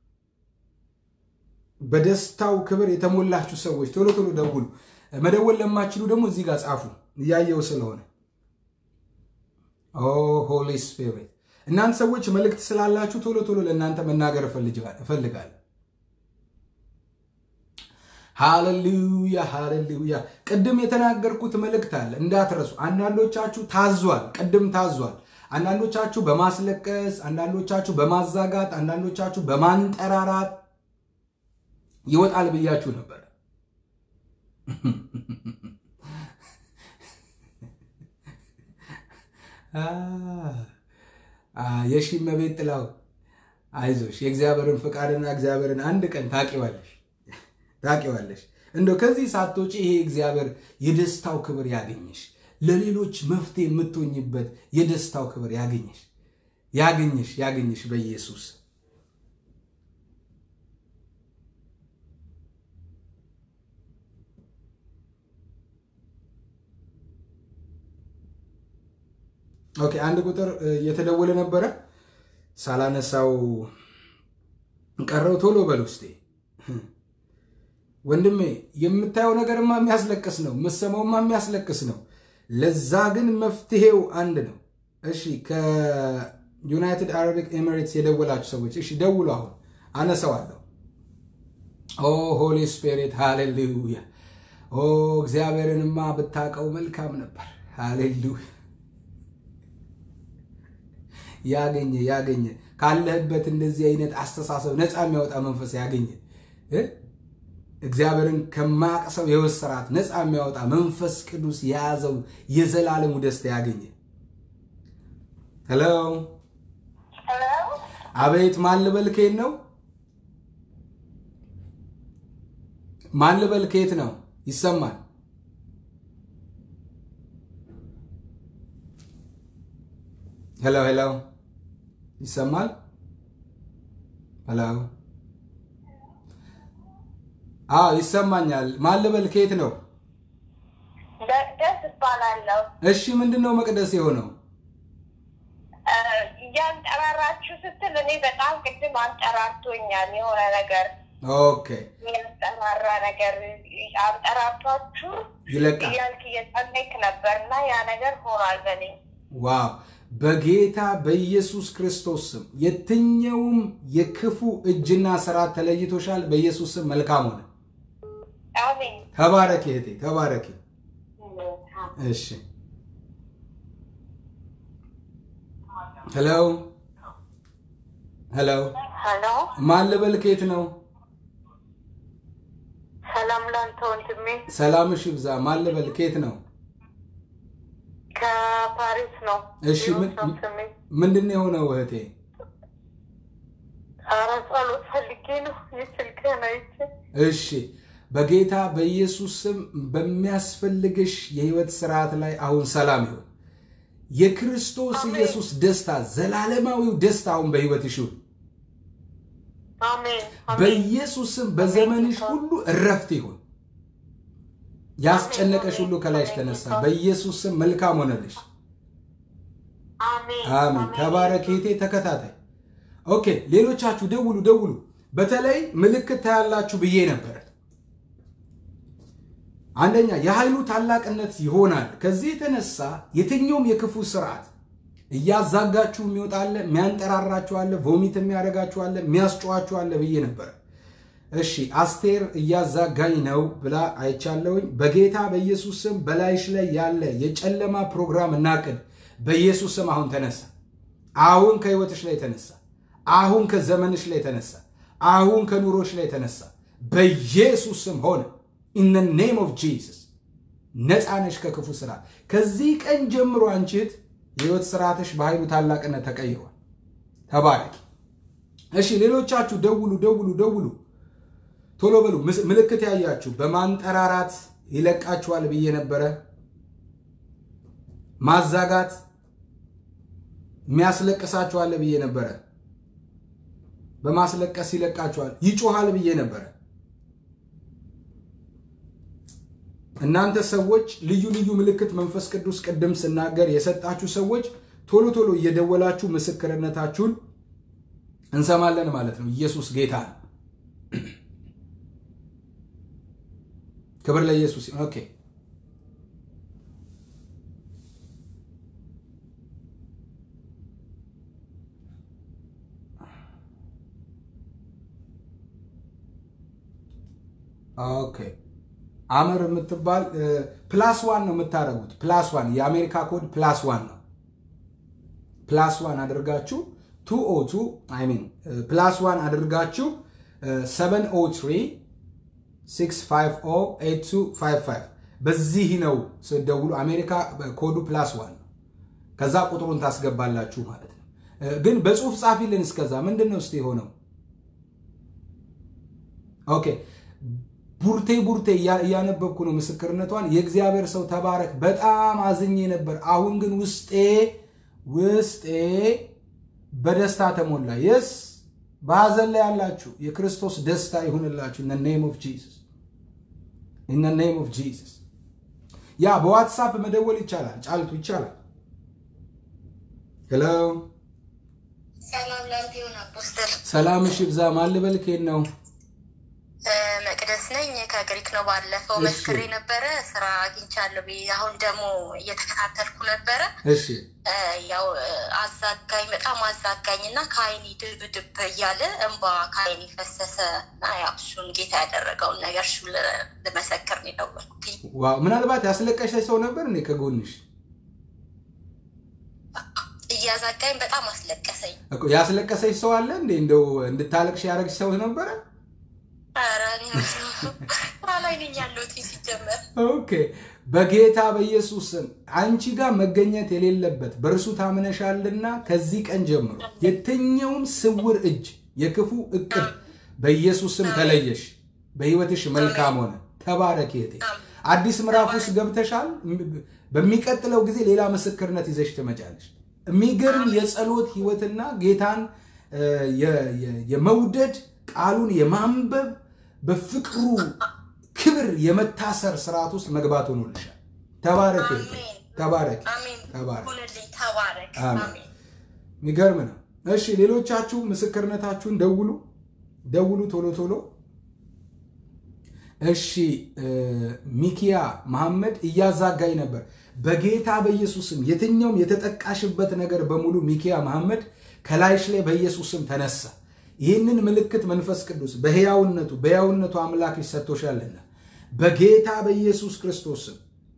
በደስታው ክብር የተሞላችሁ ሰዎች ቶሎ ቶሎ ደውሉ። መደወል ለማችሉ ደግሞ እዚህ ጋር ጻፉ፣ እያየው ስለሆነ። ኦ ሆሊ ስፒሪት እናንተ ሰዎች መልእክት ስላላችሁ ቶሎ ቶሎ ለእናንተ መናገር እፈልጋለሁ። ሃሌሉያ ሃሌሉያ። ቅድም የተናገርኩት መልእክት አለ እንዳትረሱ። አንዳንዶቻችሁ ታዟል፣ ቅድም ታዟል። አንዳንዶቻችሁ በማስለቀስ፣ አንዳንዶቻችሁ በማዛጋት፣ አንዳንዶቻችሁ በማንጠራራት ይወጣል ብያችሁ ነበር። የሺ መቤት ጥላው አይዞሽ፣ የእግዚአብሔርን ፍቃድና እግዚአብሔርን አንድ ቀን ታቂዋለሽ ታቂዋለሽ። እንደው ከዚህ ሳትወጪ ይሄ እግዚአብሔር የደስታው ክብር ያገኘሽ፣ ለሌሎች መፍትሄ የምትሆኝበት የደስታው ክብር ያገኘሽ ያገኘሽ ያገኘሽ በኢየሱስ ኦኬ አንድ ቁጥር እየተደወለ ነበረ ሳላነሳው ቀረው። ቶሎ በል ውስጤ ወንድሜ፣ የምታየው ነገርማ የሚያስለቅስ ነው፣ የምትሰማውማ የሚያስለቅስ ነው። ለዛ ግን መፍትሄው አንድ ነው። እሺ ከዩናይትድ አረቢክ ኤሚሬትስ የደወላችሁ ሰዎች እሺ ደውሉ። አሁን አነሳዋለሁ። ኦ ሆሊ ስፒሪት ሃሌሉያ። ኦ እግዚአብሔርንማ ብታውቀው መልካም ነበር። ሃሌሉያ ያገኘ ያገኘ ካለህበት እንደዚህ አይነት አስተሳሰብ ነፃ የሚያወጣ መንፈስ ያገኘ እግዚአብሔርን ከማያውቅ ሰው የሕይወት ስርዓት ነፃ የሚያወጣ መንፈስ ቅዱስ የያዘው የዘላለሙ ደስታ ያገኘ። ሄሎ አቤት፣ ማን ልበል? ከየት ነው? ማን ልበል? ከየት ነው? ይሰማል? ሄሎ ሄሎ ይሰማል? ሄሎ አዎ ይሰማኛል። ማን ልበል? ከየት ነው? መቅደስ እባላለሁ። እሺ ምንድን ነው መቅደስ የሆነው? እያንጠራራችሁ ስትል እኔ በጣም ቅድም አንጠራርቶኛል። የሆነ ነገር ኦኬ የሚያንጠራራ ነገር አንጠራርቷችሁ ይለቃል። እያልክ እየጸለይክ ነበር እና ያ ነገር ሆኗል በእኔ ዋው በጌታ በኢየሱስ ክርስቶስ ስም የትኛውም የክፉ እጅና ስራት ተለይቶሻል። በኢየሱስ ስም መልካም ሆነ። አሜን። ተባረኪ እህቴ ተባረኪ። እሺ ሄሎ ሄሎ ሄሎ ማን ልበል? ከየት ነው? ሰላም ላንተ ወንድሜ። ሰላምሽ ይብዛ። ማን ልበል? ከየት ነው? ከፓሪስ ነው። እሺ ምን- ይሁን ስሜ። ምንድን ነው የሆነው እህቴ? ኧረ ጸሎት ፈልጌ ነው የስልክህን አይቼ እሺ በጌታ በኢየሱስ ስም በሚያስፈልግሽ የህይወት ስርዓት ላይ አሁን ሰላም ይሁን። የክርስቶስ አሜን። ኢየሱስ ደስታ ዘላለማዊው ደስታ አሁን በህይወትሽ ይሁን። አሜን አሜን በኢየሱስ ስም በዘመንሽ ሁሉ እረፍት ይሁን። ያስጨነቀሽ ሁሉ ከላይሽ ተነሳ። በኢየሱስ ስም መልካም ሆነልሽ። አሜን አሜን። ተባረክ እህቴ። ተከታታይ ኦኬ። ሌሎቻችሁ ደውሉ ደውሉ። በተለይ ምልክት ታያላችሁ ብዬ ነበር። አንደኛ የኃይሉ ታላቅነት ይሆናል። ከዚህ የተነሳ የትኛውም የክፉ ስርዓት እያዛጋችሁ የሚወጣለ የሚያንጠራራችኋለ፣ ቮሚት የሚያደርጋችኋለ፣ የሚያስጨዋችኋለ ብዬ ነበር። እሺ አስቴር እያዛጋኝ ነው ብላ አይቻለውኝ። በጌታ በኢየሱስ ስም በላይሽ ላይ ያለ የጨለማ ፕሮግራም እናቅድ በኢየሱስ ስም አሁን ተነሳ። አሁን ከህይወትሽ ላይ ተነሳ። አሁን ከዘመንሽ ላይ ተነሳ። አሁን ከኑሮሽ ላይ ተነሳ። በኢየሱስ ስም ሆነ። ኢን ኔም ኦፍ ጂሰስ ነፃ ነሽ ከክፉ ስራ። ከዚህ ቀን ጀምሮ አንቺ እህት የህይወት ስርዓትሽ በኃይሉ ታላቅነት ተቀይሯል። ተባረኪ። እሺ ሌሎቻችሁ ደውሉ ደውሉ ደውሉ፣ ቶሎ በሉ። ምስ- ምልክት ያያችሁ በማንጠራራት ይለቃችኋል ብዬ ነበረ። ማዛጋት የሚያስለቅሳችኋል ብዬ ነበረ። በማስለቀስ ይለቃችኋል፣ ይጮሃል ብዬ ነበረ። እናንተ ሰዎች ልዩ ልዩ ምልክት መንፈስ ቅዱስ ቅድም ስናገር የሰጣችሁ ሰዎች ቶሎ ቶሎ እየደወላችሁ ምስክርነታችሁን እንሰማለን ማለት ነው። ኢየሱስ ጌታ ነው። ክብር ለኢየሱስ ይሁን። ኦኬ ኦኬ አመር የምትባል ፕላስ ዋን ነው የምታደርጉት። ፕላስ ዋን የአሜሪካ ኮድ ፕላስ ዋን ነው። ፕላስ ዋን አድርጋችሁ ቱ ኦ ቱ አይ ሚን ፕላስ ዋን አድርጋችሁ ሰቨን ኦ ትሪ ሲክስ ፋይቭ ኦ ኤይት ቱ ፋይቭ ፋይቭ በዚህ ነው ስደውሉ። አሜሪካ ኮዱ ፕላስ ዋን ነው። ከዛ ቁጥሩን ታስገባላችሁ ማለት ነው። ግን በጽሁፍ ጻፊልን። እስከዛ ምንድን ነው እስቲ የሆነው? ኦኬ ቡርቴ ቡርቴ እያነበብኩ ነው ምስክርነቷን። የእግዚአብሔር ሰው ተባረክ። በጣም አዝኜ ነበር። አሁን ግን ውስጤ ውስጤ በደስታ ተሞላ። የስ በሐዘን ላይ ያላችሁ የክርስቶስ ደስታ ይሁንላችሁ። ኢን ኔም ኦፍ ጂሰስ ኢን ኔም ኦፍ ጂሰስ። ያ በዋትሳፕ መደወል ይቻላል። ጫልቱ ይቻላል። ሄሎ ሰላም ላንተ ይሁን አፖስትል። ሰላምሽ ይብዛ። ማን ልበል? ከየት ነው? መቅደስ ነኝ ከግሪክ ነው። ባለፈው እሺ። መስክሬ ነበረ ስራ አግኝቻለሁ ብዬ አሁን ደግሞ እየተከታተልኩ ነበረ። እሺ እ፣ ያው እ፣ አዛጋኝ በጣም አዛጋኝ እና ከአይኒ ድብ ድብ እያለ እንባ ከአይኒ ፈሰሰ እና ያው እሱን ጌታ ያደረገውን ነገር እሱ ል- ልመሰክር ነው የደወልኩትኝ። ዋው! ምናልባት ያስለቀሸሽ ሰው ነበር እንዴ ከጎንሽ? እያዛጋኝ በጣም አስለቀሰኝ። እኮ ያስለቀሰሽ ሰው አለ እንዴ? እንደው እንድታለቅሽ ያደረግሽ ሰው ነበረ? ኧረ እኔ ስራ ላይ ነኝ ያለሁት ሲጀመር ኦኬ በጌታ በኢየሱስ ስም አንቺ ጋር መገኘት የሌለበት በእርሱ ታምነሻልና ከዚህ ቀን ጀምሮ የትኛውም ስውር እጅ የክፉ እቅድ በኢየሱስ ስም ተለየሽ። በሕይወትሽ መልካም ሆነ። ተባረክ እህቴ። አዲስ ምዕራፍ ውስጥ ገብተሻል። በሚቀጥለው ጊዜ ሌላ ምስክርነት ይዘሽ ትመጫለሽ። የሚገርም የጸሎት ህይወትና ጌታን እ፣ የ- የ- የመውደድ ቃሉን የማንበብ በፍቅሩ ክብር የመታሰር ስርዓት ውስጥ መግባት ሆኖልሻል። ተባረክ እህቴ፣ አሜን ተባረክ አሜን። ተባረክ። ሁንልኝ ተባረክ። አሜን። አሜን የሚገርም ነው። እሺ ሌሎቻችሁ ምስክርነታችሁን ደውሉ ደውሉ ቶሎ ቶሎ። እሺ እ፣ ሚኪያ መሐመድ እያዛጋኝ ነበር። በጌታ በኢየሱስም የትኛውም የተጠቃሽበት ነገር በሙሉ ሚኪያ መሐመድ ከላይሽ ላይ በኢየሱስም ተነሳ። ይህንን ምልክት መንፈስ ቅዱስ በሕያውነቱ በሕያውነቱ አምላክሽ ሰጥቶሻልና በጌታ በኢየሱስ ክርስቶስም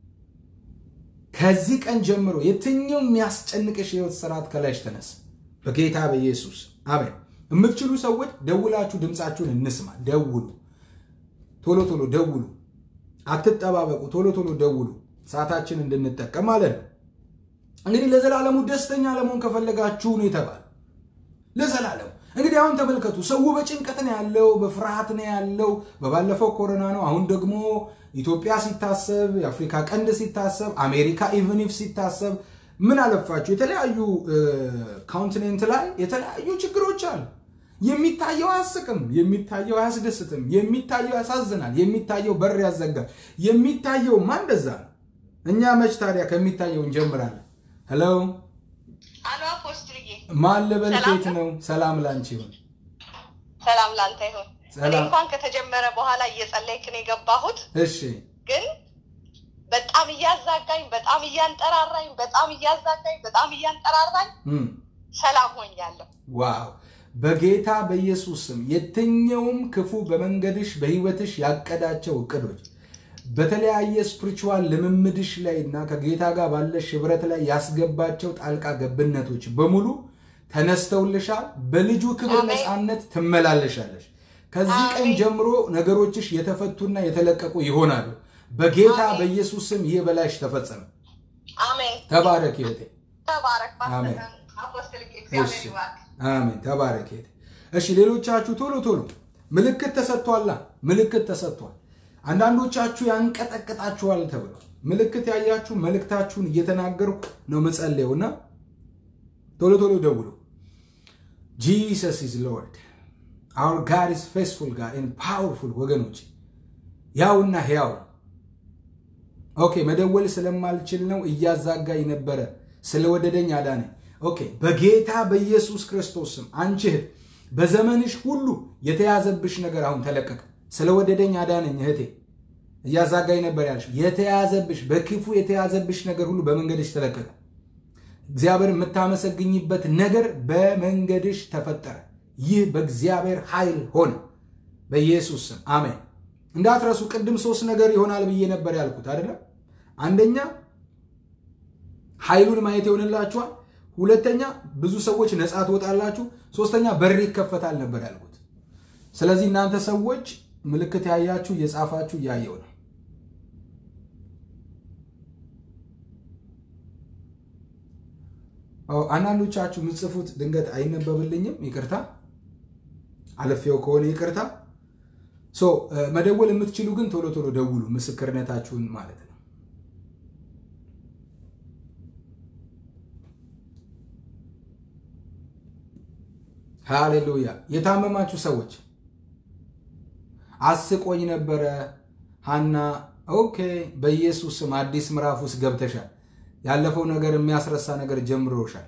ከዚህ ቀን ጀምሮ የትኛው የሚያስጨንቅሽ የህይወት ስርዓት ከላይሽ ተነሳ በጌታ በኢየሱስ አሜን። የምትችሉ ሰዎች ደውላችሁ ድምፃችሁን እንስማ። ደውሉ፣ ቶሎ ቶሎ ደውሉ፣ አትጠባበቁ፣ ቶሎ ቶሎ ደውሉ፣ ሰዓታችን እንድንጠቀም ማለት ነው። እንግዲህ ለዘላለሙ ደስተኛ ለመሆን ከፈለጋችሁ ነው የተባለ ለዘላለሙ እንግዲህ አሁን ተመልከቱ። ሰው በጭንቀት ነው ያለው፣ በፍርሃት ነው ያለው። በባለፈው ኮሮና ነው። አሁን ደግሞ ኢትዮጵያ ሲታሰብ፣ የአፍሪካ ቀንድ ሲታሰብ፣ አሜሪካ ኢቨኒፍ ሲታሰብ ምን አለፋችሁ የተለያዩ ካውንቲኔንት ላይ የተለያዩ ችግሮች አሉ። የሚታየው አያስቅም፣ የሚታየው አያስደስትም፣ የሚታየው ያሳዝናል፣ የሚታየው በር ያዘጋል። የሚታየውማ እንደዛ ነው። እኛ መች ታዲያ ከሚታየው እንጀምራለን? ሄሎ አሎ አፖስትልዬ፣ ማን ልበል? ሰላም ኬት ነው? ሰላም ላንቺ ይሁን። ሰላም ላንተ ይሁን። እኔ ሰላም። እንኳን ከተጀመረ በኋላ እየጸለይክ ነው የገባሁት፣ እሺ ግን በጣም እያዛጋኝ፣ በጣም እያንጠራራኝ፣ በጣም እያዛጋኝ፣ በጣም እያንጠራራኝ እም፣ ሰላም ሆኛለሁ። ዋው በጌታ በኢየሱስ ስም የትኛውም ክፉ በመንገድሽ በህይወትሽ ያቀዳቸው እቅዶች በተለያየ ስፕሪቹዋል ልምምድሽ ላይ እና ከጌታ ጋር ባለሽ ህብረት ላይ ያስገባቸው ጣልቃ ገብነቶች በሙሉ ተነስተውልሻል። በልጁ ክብር አሜን። ነፃነት ትመላለሻለሽ። ከዚህ ቀን አሜን። ጀምሮ ነገሮችሽ የተፈቱና የተለቀቁ ይሆናሉ። በጌታ አሜን። በኢየሱስ ስም ይህ በላይሽ ተፈጸመ። አሜን። ተባረክ ይወቴ ተባረክ አሜን። ፓስተር አፖስትል እሺ እግዚአብሔር ይባርክ። አሜን። ተባረክ እህቴ። እሺ ሌሎቻችሁ ቶሎ ቶሎ ምልክት ተሰጥቷላ። ምልክት ተሰጥቷል። አንዳንዶቻችሁ ያንቀጠቅጣችኋል ተብሏል። ምልክት ያያችሁ መልእክታችሁን እየተናገርኩ ነው ምጸልየውና ቶሎ ቶሎ ደውሉ። ጂሰስ ኢዝ ሎርድ አውር ጋድ ኢዝ ፌስፉል ጋድ ኤንድ ፓወርፉል። ወገኖች ያውና ሕያው ነው። ኦኬ መደወል ስለማልችል ነው እያዛጋኝ ነበረ። ስለወደደኝ አዳነኝ። ኦኬ በጌታ በኢየሱስ ክርስቶስ ስም አንቺ እህት በዘመንሽ ሁሉ የተያዘብሽ ነገር አሁን ተለቀቀ። ስለወደደኝ አዳነኝ እህቴ። እያዛጋኝ ነበር ያልሽ የተያዘብሽ በክፉ የተያዘብሽ ነገር ሁሉ በመንገድሽ ተለቀቀ። እግዚአብሔር የምታመሰግኝበት ነገር በመንገድሽ ተፈጠረ። ይህ በእግዚአብሔር ኃይል ሆነ። በኢየሱስ ስም አሜን። እንዳትረሱ። ቅድም ሶስት ነገር ይሆናል ብዬ ነበር ያልኩት አይደለም። አንደኛ ኃይሉን ማየት ይሆንላችኋል። ሁለተኛ ብዙ ሰዎች ነፃ ትወጣላችሁ። ሶስተኛ በር ይከፈታል ነበር ያልኩት። ስለዚህ እናንተ ሰዎች ምልክት ያያችሁ እየጻፋችሁ እያየው ነው። አንዳንዶቻችሁ የምትጽፉት ድንገት አይነበብልኝም፣ ይቅርታ። አለፌው ከሆነ ይቅርታ። መደወል የምትችሉ ግን ቶሎ ቶሎ ደውሉ፣ ምስክርነታችሁን ማለት ነው። ሃሌሉያ። የታመማችሁ ሰዎች አስቆኝ ነበረ ሀና። ኦኬ፣ በኢየሱስ ስም አዲስ ምዕራፍ ውስጥ ገብተሻል። ያለፈው ነገር የሚያስረሳ ነገር ጀምሮሻል።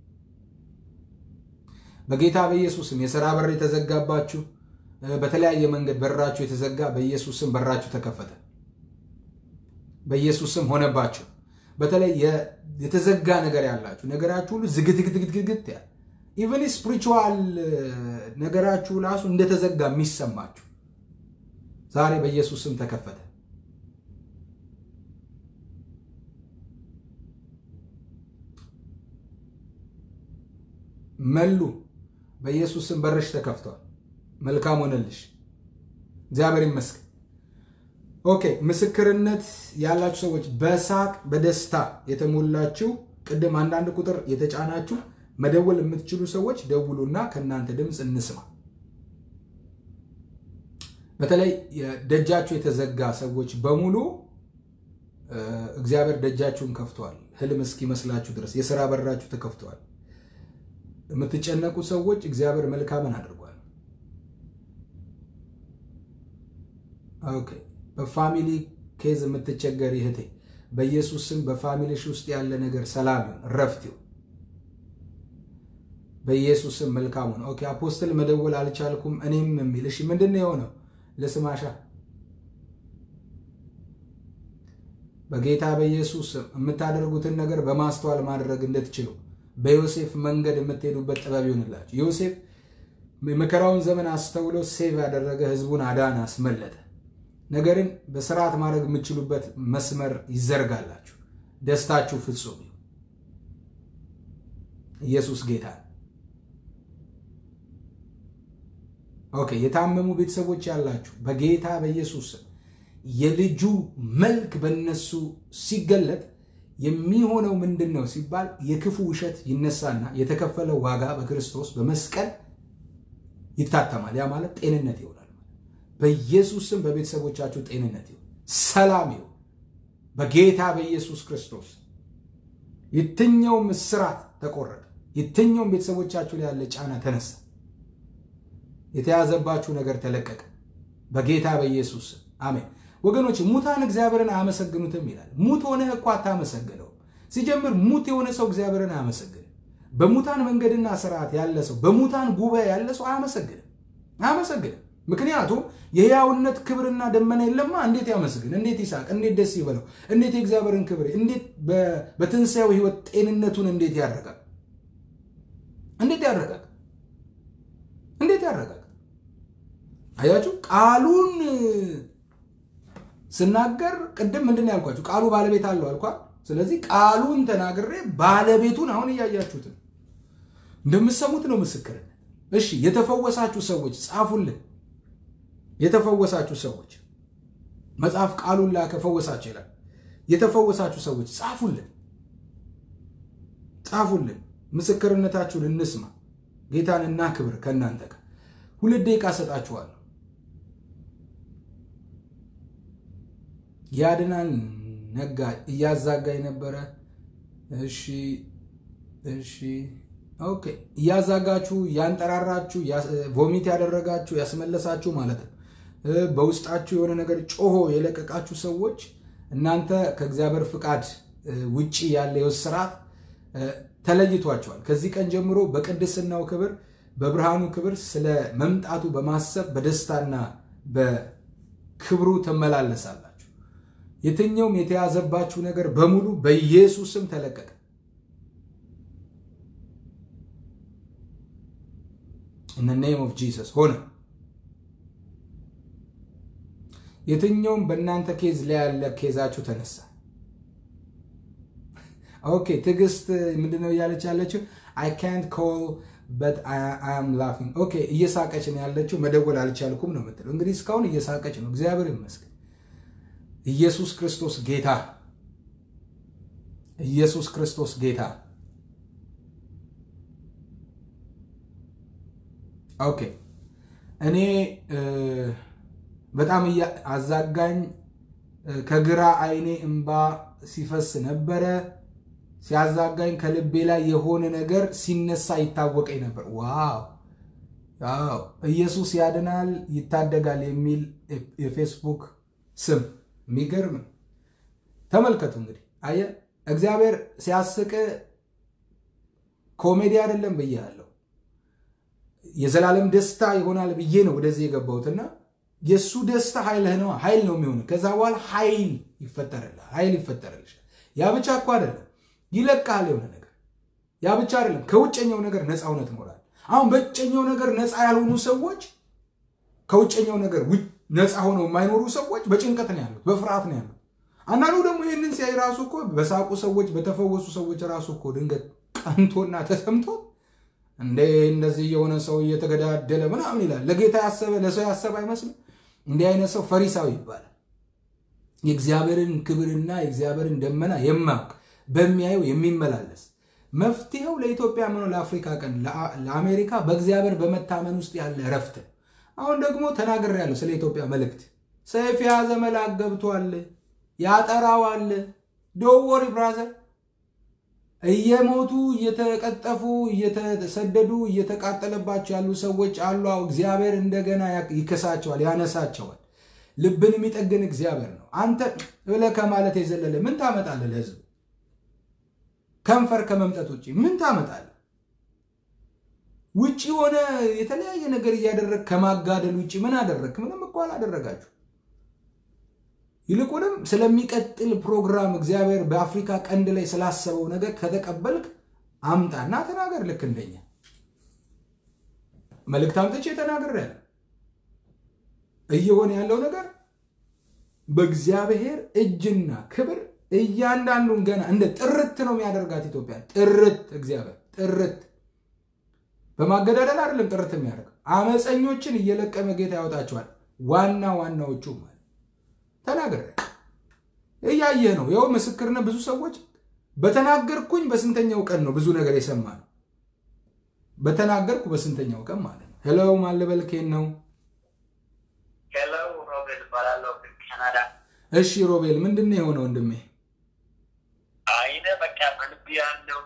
በጌታ በኢየሱስ ስም የሥራ በር የተዘጋባችሁ በተለያየ መንገድ በራችሁ የተዘጋ በኢየሱስ ስም በራችሁ ተከፈተ። በኢየሱስ ስም ሆነባችሁ። በተለይ የተዘጋ ነገር ያላችሁ ነገራችሁ ሁሉ ዝግትግትግትግት ያለ ኢቨን ስፒሪቹዋል ነገራችሁ ራሱ እንደተዘጋ የሚሰማችሁ ዛሬ በኢየሱስ ስም ተከፈተ። መሉ በኢየሱስ ስም በርሽ ተከፍቷል። መልካም ሆነልሽ። እግዚአብሔር ይመስገን። ኦኬ ምስክርነት ያላችሁ ሰዎች በሳቅ በደስታ የተሞላችሁ ቅድም አንዳንድ ቁጥር የተጫናችሁ መደወል የምትችሉ ሰዎች ደውሉና ከእናንተ ድምፅ እንስማ። በተለይ ደጃችሁ የተዘጋ ሰዎች በሙሉ እግዚአብሔር ደጃችሁን ከፍተዋል። ህልም እስኪመስላችሁ ድረስ የሥራ በራችሁ ተከፍተዋል። የምትጨነቁ ሰዎች እግዚአብሔር መልካምን አድርጓል። ኦኬ በፋሚሊ ኬዝ የምትቸገር ይህቴ በኢየሱስ ስም በፋሚሊሽ ውስጥ ያለ ነገር ሰላም ይሁን፣ ረፍት ይሁን። በኢየሱስ ስም መልካም ሆነ። ኦኬ አፖስትል መደወል አልቻልኩም እኔም የሚል እሺ፣ ምንድን ነው የሆነው? ለስማሻ በጌታ በኢየሱስ ስም የምታደርጉትን ነገር በማስተዋል ማድረግ እንድትችሉ በዮሴፍ መንገድ የምትሄዱበት ጥበብ ይሆንላችሁ። ዮሴፍ የመከራውን ዘመን አስተውሎ ሴቭ ያደረገ ህዝቡን አዳን፣ አስመለጠ። ነገርን በስርዓት ማድረግ የምትችሉበት መስመር ይዘርጋላችሁ። ደስታችሁ ፍጹም ይሁን። ኢየሱስ ጌታ ኦኬ። የታመሙ ቤተሰቦች ያላችሁ በጌታ በኢየሱስ ስም የልጁ መልክ በነሱ ሲገለጥ የሚሆነው ምንድን ነው ሲባል የክፉ ውሸት ይነሳና የተከፈለው ዋጋ በክርስቶስ በመስቀል ይታተማል። ያ ማለት ጤንነት ይሆናል። በኢየሱስ ስም በቤተሰቦቻችሁ ጤንነት ይሁን፣ ሰላም ይሁን። በጌታ በኢየሱስ ክርስቶስ የትኛውም እስራት ተቆረጠ። የትኛውም ቤተሰቦቻችሁ ላይ ያለ ጫና ተነሳ። የተያዘባችሁ ነገር ተለቀቀ። በጌታ በኢየሱስ ስም አሜን። ወገኖች ሙታን እግዚአብሔርን አያመሰግኑትም ይላል። ሙት ሆነህ እኮ አታመሰግነውም። ሲጀምር ሙት የሆነ ሰው እግዚአብሔርን አያመሰግንም። በሙታን መንገድና ስርዓት ያለ ሰው፣ በሙታን ጉባኤ ያለ ሰው አያመሰግንም አያመሰግንም። ምክንያቱም የሕያውነት ክብርና ደመና የለማ። እንዴት ያመስግን? እንዴት ይሳቅ? እንዴት ደስ ይበለው? እንዴት የእግዚአብሔርን ክብር እንዴት በትንሣኤው ሕይወት ጤንነቱን እንዴት ያረጋል? እንዴት ያረጋል? እንዴት ያረጋል? አያችሁ ቃሉን ስናገር ቅድም ምንድን ነው ያልኳችሁ? ቃሉ ባለቤት አለው አልኳ። ስለዚህ ቃሉን ተናግሬ ባለቤቱን አሁን እያያችሁትን እንደምሰሙት ነው ምስክርነት። እሺ የተፈወሳችሁ ሰዎች ጻፉልን። የተፈወሳችሁ ሰዎች መጽሐፍ ቃሉን ላከ ፈወሳችሁ ይላል። የተፈወሳችሁ ሰዎች ጻፉልን፣ ጻፉልን። ምስክርነታችሁን እንስማ። ጌታን እናክብር። ከእናንተ ጋር ሁለት ደቂቃ ሰጣችኋለሁ። ያድናል ነጋ እያዛጋ የነበረ እሺ፣ እሺ፣ ኦኬ። እያዛጋችሁ ያንጠራራችሁ፣ ቮሚት ያደረጋችሁ፣ ያስመለሳችሁ ማለት ነው። በውስጣችሁ የሆነ ነገር ጮሆ የለቀቃችሁ ሰዎች እናንተ ከእግዚአብሔር ፍቃድ ውጪ ያለ የውስጥ ስርዓት ተለይቷቸዋል። ከዚህ ቀን ጀምሮ በቅድስናው ክብር፣ በብርሃኑ ክብር ስለ መምጣቱ በማሰብ በደስታና በክብሩ ትመላለሳላችሁ። የትኛውም የተያዘባችሁ ነገር በሙሉ በኢየሱስ ስም ተለቀቀ። ኢን ኔም ኦፍ ጂሰስ ሆነ። የትኛውም በእናንተ ኬዝ ላይ ያለ ኬዛችሁ ተነሳ። ኦኬ ትዕግስት ምንድነው እያለች ያለችው? አይ ካንት ኮል በት አም ላፊንግ። ኦኬ እየሳቀች ነው ያለችው። መደወል አልቻልኩም ነው የምትለው። እንግዲህ እስካሁን እየሳቀች ነው። እግዚአብሔር ይመስገን። ኢየሱስ ክርስቶስ ጌታ፣ ኢየሱስ ክርስቶስ ጌታ። ኦኬ እኔ በጣም አዛጋኝ ከግራ አይኔ እንባ ሲፈስ ነበረ። ሲያዛጋኝ ከልቤ ላይ የሆነ ነገር ሲነሳ ይታወቀኝ ነበር። ዋው ዋው! ኢየሱስ ያድናል ይታደጋል የሚል የፌስቡክ ስም የሚገርም ተመልከቱ። እንግዲህ አየ እግዚአብሔር ሲያስቅ ኮሜዲ አይደለም ብያለሁ። የዘላለም ደስታ ይሆናል ብዬ ነው ወደዚህ የገባሁትና የእሱ ደስታ ኃይልህ ነው ኃይል ነው የሚሆን። ከዛ በኋላ ኃይል ይፈጠርልህ ኃይል ይፈጠርልሻል። ያ ብቻ እኮ አይደለም ይለቃል የሆነ ነገር። ያ ብቻ አይደለም ከውጨኛው ነገር ነፃ እውነት ትኖራል። አሁን በውጨኛው ነገር ነፃ ያልሆኑ ሰዎች ከውጨኛው ነገር ነፃ ሆነው የማይኖሩ ሰዎች በጭንቀት ነው ያሉት፣ በፍርሃት ነው ያሉት። አንዳንዱ ደግሞ ይህንን ሲያይ ራሱ እኮ በሳቁ ሰዎች በተፈወሱ ሰዎች ራሱ እኮ ድንገት ቀንቶና ተሰምቶ እንደ እንደዚህ የሆነ ሰው እየተገዳደለ ምናምን ይላል። ለጌታ ያሰበ ለሰው ያሰበ አይመስልም። እንዲህ አይነት ሰው ፈሪሳዊ ይባላል። የእግዚአብሔርን ክብርና የእግዚአብሔርን ደመና የማያውቅ በሚያየው የሚመላለስ መፍትሄው ለኢትዮጵያ ምነው ለአፍሪካ ቀን ለአሜሪካ በእግዚአብሔር በመታመን ውስጥ ያለ እረፍት። አሁን ደግሞ ተናግሬያለሁ ስለ ኢትዮጵያ መልእክት። ሰይፍ የያዘ መልአክ ገብቷል፣ ያጠራዋል። ዶወሪ ብራዘር እየሞቱ እየተቀጠፉ እየተሰደዱ እየተቃጠለባቸው ያሉ ሰዎች አሉ። እግዚአብሔር እንደገና ይከሳቸዋል፣ ያነሳቸዋል። ልብን የሚጠግን እግዚአብሔር ነው። አንተ ብለህ ከማለት የዘለለ ምን ታመጣለህ? ለህዝቡ ከንፈር ከመምጠት ውጭ ምን ታመጣለህ? ውጭ ሆነ የተለያየ ነገር እያደረግ ከማጋደል ውጭ ምን አደረግ? ምንም እኮ አላደረጋችሁ። ይልቁንም ስለሚቀጥል ፕሮግራም እግዚአብሔር በአፍሪካ ቀንድ ላይ ስላሰበው ነገር ከተቀበልክ አምጣና ተናገር። ልክ እንደኛ መልእክት አምጥቼ ተናግሬያለሁ። እየሆነ ያለው ነገር በእግዚአብሔር እጅና ክብር እያንዳንዱን ገና እንደ ጥርት ነው የሚያደርጋት ኢትዮጵያ። ጥርት እግዚአብሔር ጥርት በማገዳደል አይደለም ጥርት የሚያደርገው አመፀኞችን እየለቀመ ጌታ ያወጣቸዋል። ዋና ዋናዎቹ ማለት ተናገረ እያየህ ነው። ይኸው ምስክርነት ብዙ ሰዎች በተናገርኩኝ በስንተኛው ቀን ነው ብዙ ነገር የሰማ ነው። በተናገርኩ በስንተኛው ቀን ማለት ነው። ሄሎ ማለበልኬን ነው። ሄሎ ሮቤል እባላለሁ ካናዳ። እሺ ሮቤል ምንድን ነው የሆነው ወንድሜ? አይነ በቃ በልብ ያለው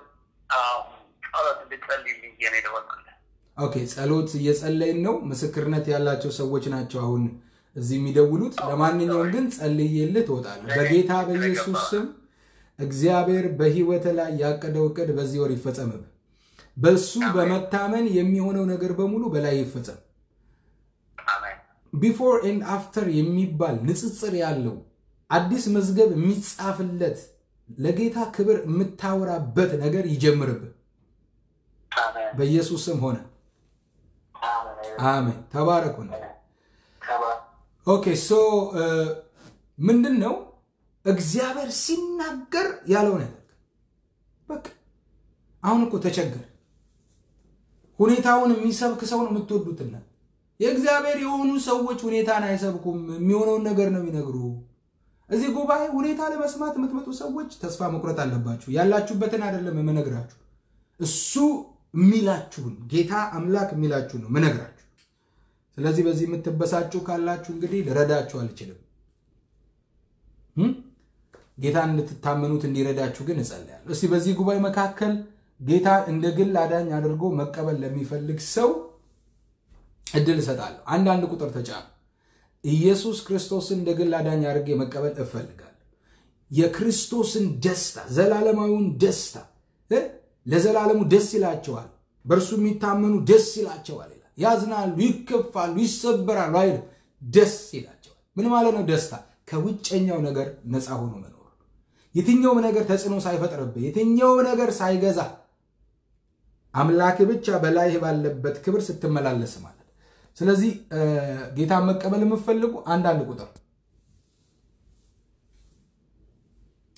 ጸሎት እንድጸልይልኝ ነው የደወልኩልህ። ኦኬ ጸሎት እየጸለይን ነው። ምስክርነት ያላቸው ሰዎች ናቸው አሁን እዚህ የሚደውሉት። ለማንኛውም ግን ጸልዬልህ ትወጣለህ። በጌታ በኢየሱስ ስም እግዚአብሔር በህይወት ላይ ያቀደው እቅድ በዚህ ወር ይፈጸምብ። በሱ በመታመን የሚሆነው ነገር በሙሉ በላይ ይፈጸም። አሜን ቢፎር ኤንድ አፍተር የሚባል ንጽጽር ያለው አዲስ መዝገብ የሚጻፍለት ለጌታ ክብር የምታወራበት ነገር ይጀምርብህ። አሜን በኢየሱስ ስም ሆነ። አሜን አሜን። ተባረኩ ነው። ተባ- ኦኬ ሶ ምንድን ነው እግዚአብሔር ሲናገር ያለው ነገር በቃ አሁን እኮ ተቸገር ሁኔታውን የሚሰብክ ሰው ነው የምትወዱትና የእግዚአብሔር የሆኑ ሰዎች ሁኔታን አይሰብኩም የሚሆነውን ነገር ነው የሚነግሩ እዚህ ጉባኤ ሁኔታ ለመስማት የምትመጡ ሰዎች ተስፋ መቁረጥ አለባችሁ ያላችሁበትን አይደለም የምነግራችሁ እሱ የሚላችሁን ጌታ አምላክ የሚላችሁ ነው ምነግራችሁ ስለዚህ በዚህ የምትበሳጩ ካላችሁ እንግዲህ ልረዳችሁ አልችልም እም? ጌታን እንድትታመኑት እንዲረዳችሁ ግን እጸልያለሁ። እስቲ በዚህ ጉባኤ መካከል ጌታ እንደ ግል አዳኝ አድርጎ መቀበል ለሚፈልግ ሰው እድል እሰጣለሁ። አንዳንድ ቁጥር ተጫኑ። ኢየሱስ ክርስቶስን እንደ ግል አዳኝ አድርጌ መቀበል እፈልጋለሁ። የክርስቶስን ደስታ ዘላለማዊውን ደስታ እ? ለዘላለሙ ደስ ይላቸዋል። በእርሱ የሚታመኑ ደስ ይላቸዋል ይላል። ያዝናሉ፣ ይከፋሉ፣ ይሰበራሉ አይደል? ደስ ይላቸዋል። ምን ማለት ነው ደስታ? ከውጨኛው ነገር ነፃ ሆኖ መኖር፣ የትኛውም ነገር ተጽዕኖ ሳይፈጥርብህ፣ የትኛውም ነገር ሳይገዛ አምላክ ብቻ በላይህ ባለበት ክብር ስትመላለስ ማለት። ስለዚህ ጌታን መቀበል የምትፈልጉ አንዳንድ ቁጥር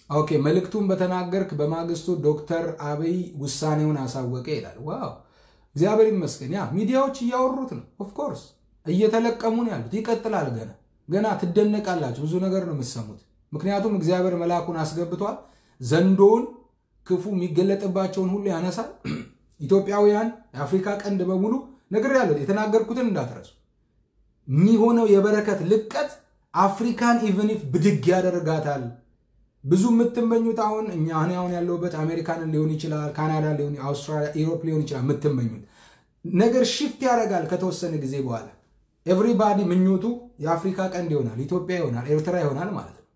ኦኬ መልእክቱን በተናገርክ በማግስቱ ዶክተር አብይ ውሳኔውን አሳወቀ ይላል። ዋው እግዚአብሔር ይመስገን። ያ ሚዲያዎች እያወሩት ነው። ኦፍኮርስ እየተለቀሙ ነው ያሉት። ይቀጥላል። ገና ገና ትደነቃላችሁ። ብዙ ነገር ነው የምትሰሙት። ምክንያቱም እግዚአብሔር መልአኩን አስገብቷል። ዘንዶውን ክፉ የሚገለጥባቸውን ሁሉ ያነሳል። ኢትዮጵያውያን የአፍሪካ ቀንድ በሙሉ ነገር ያለው የተናገርኩትን እንዳትረሱ። የሚሆነው የበረከት ልቀት አፍሪካን ኢቨኒፍ ብድግ ያደርጋታል። ብዙ የምትመኙት አሁን እኛ እኔ አሁን ያለሁበት አሜሪካንን ሊሆን ይችላል፣ ካናዳ ሊሆን፣ አውስትራሊያ፣ ኢሮፕ ሊሆን ይችላል። የምትመኙት ነገር ሽፍት ያደርጋል ከተወሰነ ጊዜ በኋላ ኤቭሪባዲ ምኞቱ የአፍሪካ ቀንድ ይሆናል፣ ኢትዮጵያ ይሆናል፣ ኤርትራ ይሆናል ማለት ነው።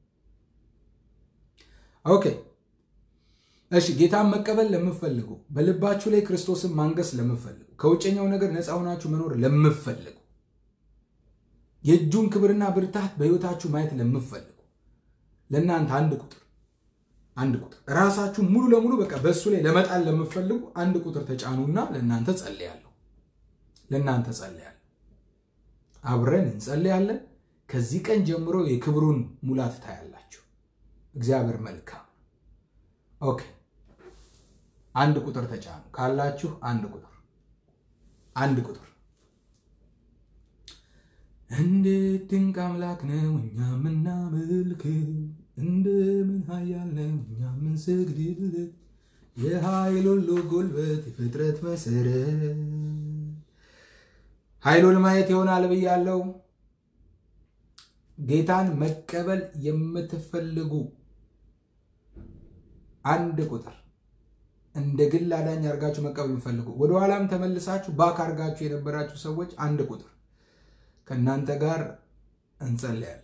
ኦኬ እሺ። ጌታን መቀበል ለምፈልጉ፣ በልባችሁ ላይ ክርስቶስን ማንገስ ለምፈልጉ፣ ከውጨኛው ነገር ነፃ ሆናችሁ መኖር ለምፈልጉ፣ የእጁን ክብርና ብርታት በሕይወታችሁ ማየት ለምፈልጉ ለእናንተ አንድ ቁጥር አንድ ቁጥር ራሳችሁ ሙሉ ለሙሉ በቃ በእሱ ላይ ለመጣል ለምፈልጉ አንድ ቁጥር ተጫኑና ለእናንተ ጸልያለሁ። ለእናንተ ጸልያለሁ። አብረን እንጸልያለን። ከዚህ ቀን ጀምሮ የክብሩን ሙላት ታያላችሁ። እግዚአብሔር መልካም። ኦኬ አንድ ቁጥር ተጫኑ ካላችሁ አንድ ቁጥር አንድ ቁጥር እንዴት ድንቅ አምላክ ነው እኛ ምናመልክ፣ እንደምን ኃያል ነው እኛ ምንሰግድለት፣ የኃይል ሁሉ ጉልበት የፍጥረት መሰረት። ኃይሉን ማየት ይሆናል ብያለው። ጌታን መቀበል የምትፈልጉ አንድ ቁጥር እንደ ግል አዳኝ አድርጋችሁ መቀበል የምትፈልጉ ወደኋላም ተመልሳችሁ ባክ አድርጋችሁ የነበራችሁ ሰዎች አንድ ቁጥር ከእናንተ ጋር እንጸልያለን።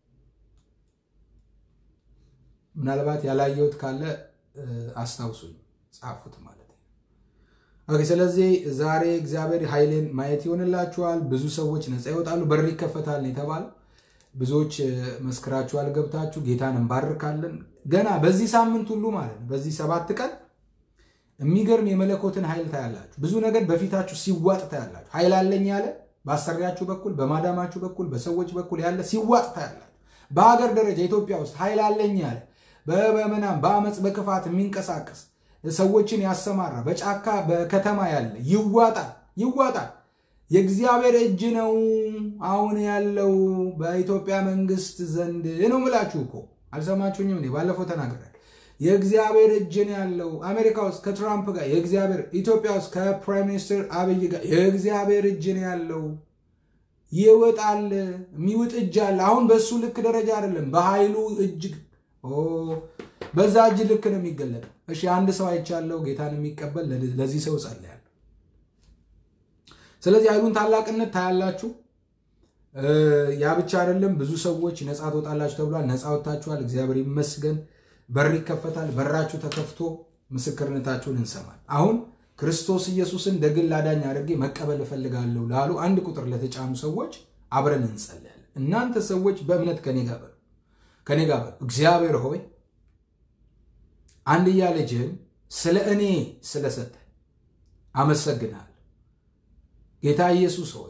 ምናልባት ያላየሁት ካለ አስታውሱኝ፣ ጻፉት ማለት ነው። ኦኬ። ስለዚህ ዛሬ እግዚአብሔር ኃይሌን ማየት ይሆንላችኋል። ብዙ ሰዎች ነፃ ይወጣሉ፣ በር ይከፈታል ነው የተባለው። ብዙዎች መስክራችኋል፣ ገብታችሁ ጌታን እንባርካለን። ገና በዚህ ሳምንት ሁሉ ማለት ነው፣ በዚህ ሰባት ቀን የሚገርም የመለኮትን ኃይል ታያላችሁ። ብዙ ነገር በፊታችሁ ሲዋጥ ታያላችሁ። ኃይል አለኝ ያለ በአሰሪያችሁ በኩል በማዳማችሁ በኩል በሰዎች በኩል ያለ ሲዋጥ ታያላችሁ። በሀገር ደረጃ ኢትዮጵያ ውስጥ ኃይል አለኝ ያለ በምናም በአመፅ በክፋት የሚንቀሳቀስ ሰዎችን ያሰማራ በጫካ በከተማ ያለ ይዋጣል፣ ይዋጣል። የእግዚአብሔር እጅ ነው አሁን ያለው በኢትዮጵያ መንግስት ዘንድ ነው ምላችሁ እኮ አልሰማችሁኝም? ባለፈው ተናግሬያለሁ። የእግዚአብሔር እጅ ነው ያለው አሜሪካ ውስጥ ከትራምፕ ጋር የእግዚአብሔር ኢትዮጵያ ውስጥ ከፕራይም ሚኒስትር አብይ ጋር የእግዚአብሔር እጅ ነው ያለው። ይወጣል፣ የሚውጥ እጅ አለ። አሁን በእሱ ልክ ደረጃ አይደለም፣ በኃይሉ እጅ በዛ እጅ ልክ ነው የሚገለጠው። እሺ አንድ ሰው አይቻለው ጌታን የሚቀበል ለዚህ ሰው ጸልያለሁ። ስለዚህ ኃይሉን ታላቅነት ታያላችሁ። ያ ብቻ አይደለም፣ ብዙ ሰዎች ነፃ ትወጣላችሁ ተብሏል። ነፃ ወጥታችኋል። እግዚአብሔር ይመስገን። በር ይከፈታል። በራችሁ ተከፍቶ ምስክርነታችሁን እንሰማል። አሁን ክርስቶስ ኢየሱስን እንደ ግል አዳኝ አድርጌ መቀበል እፈልጋለሁ ላሉ አንድ ቁጥር ለተጫኑ ሰዎች አብረን እንጸልያለን። እናንተ ሰዎች በእምነት ከኔ ጋር በሉ ከኔ ጋር በሉ። እግዚአብሔር ሆይ አንድያ ልጅህን ስለ እኔ ስለሰጠ አመሰግናለሁ። ጌታ ኢየሱስ ሆይ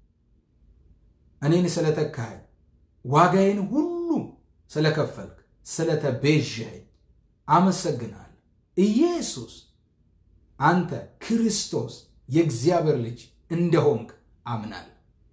እኔን ስለተካኸኝ ዋጋዬን ሁሉ ስለከፈልክ ስለተቤዠኸኝ አመሰግናለሁ። ኢየሱስ አንተ ክርስቶስ የእግዚአብሔር ልጅ እንደሆንክ አምናለሁ።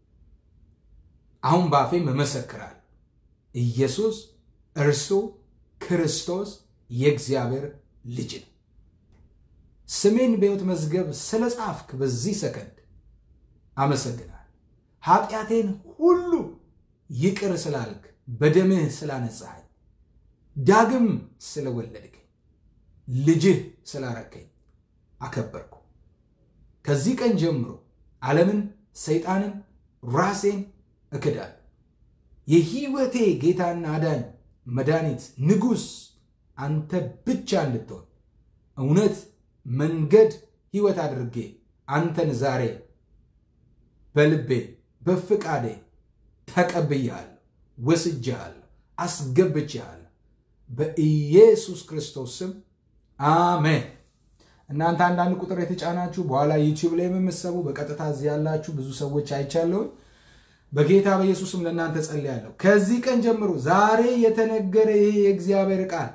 አሁን በአፌም እመሰክራለሁ። ኢየሱስ እርሱ ክርስቶስ የእግዚአብሔር ልጅ ነው። ስሜን በሕይወት መዝገብ ስለ ጻፍክ በዚህ ሰከንድ አመሰግናለሁ። ኃጢአቴን ሁሉ ይቅር ስላልክ በደምህ ስላነጻኸኝ ዳግም ስለወለድከኝ ልጅህ ስላረከኝ አከበርኩ። ከዚህ ቀን ጀምሮ ዓለምን፣ ሰይጣንን፣ ራሴን እክዳለሁ። የሕይወቴ ጌታና አዳኝ መድኃኒት ንጉሥ አንተ ብቻ እንድትሆን እውነት፣ መንገድ፣ ሕይወት አድርጌ አንተን ዛሬ በልቤ በፍቃዴ ተቀብያለሁ፣ ወስጄሃለሁ፣ አስገብቼሃለሁ በኢየሱስ ክርስቶስ ስም አሜን። እናንተ አንዳንድ ቁጥር የተጫናችሁ በኋላ ዩቲዩብ ላይ የምትሰቡ በቀጥታ እዚህ ያላችሁ ብዙ ሰዎች አይቻለሁኝ። በጌታ በኢየሱስም ለእናንተ ጸልያለሁ። ከዚህ ቀን ጀምሮ ዛሬ የተነገረ ይሄ የእግዚአብሔር ቃል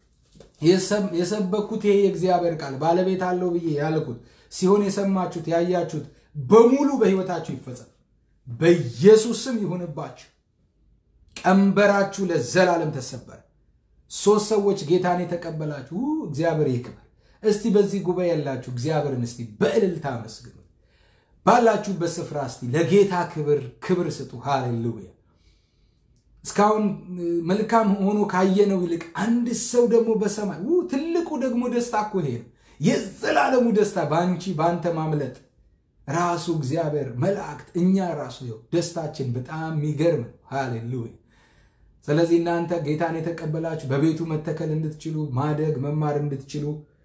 የሰበኩት ይሄ የእግዚአብሔር ቃል ባለቤት አለው ብዬ ያልኩት ሲሆን የሰማችሁት ያያችሁት በሙሉ በሕይወታችሁ ይፈጸም በኢየሱስ ስም ይሁንባችሁ። ቀንበራችሁ ለዘላለም ተሰበረ። ሶስት ሰዎች ጌታን የተቀበላችሁ እግዚአብሔር ይክበር። እስቲ በዚህ ጉባኤ ያላችሁ እግዚአብሔርን እስቲ በእልልታ አመስግኑ። ባላችሁበት ስፍራ እስቲ ለጌታ ክብር ክብር ስጡ። ሃሌሉያ። እስካሁን መልካም ሆኖ ካየነው ይልቅ አንድ ሰው ደግሞ በሰማይ ትልቁ ደግሞ ደስታ እኮ ይሄ ነው። የዘላለሙ ደስታ በአንቺ በአንተ ማምለጥ ራሱ እግዚአብሔር መላእክት፣ እኛ ራሱ ይኸው ደስታችን በጣም የሚገርም ነው። ሃሌሉያ። ስለዚህ እናንተ ጌታን የተቀበላችሁ በቤቱ መተከል እንድትችሉ ማደግ መማር እንድትችሉ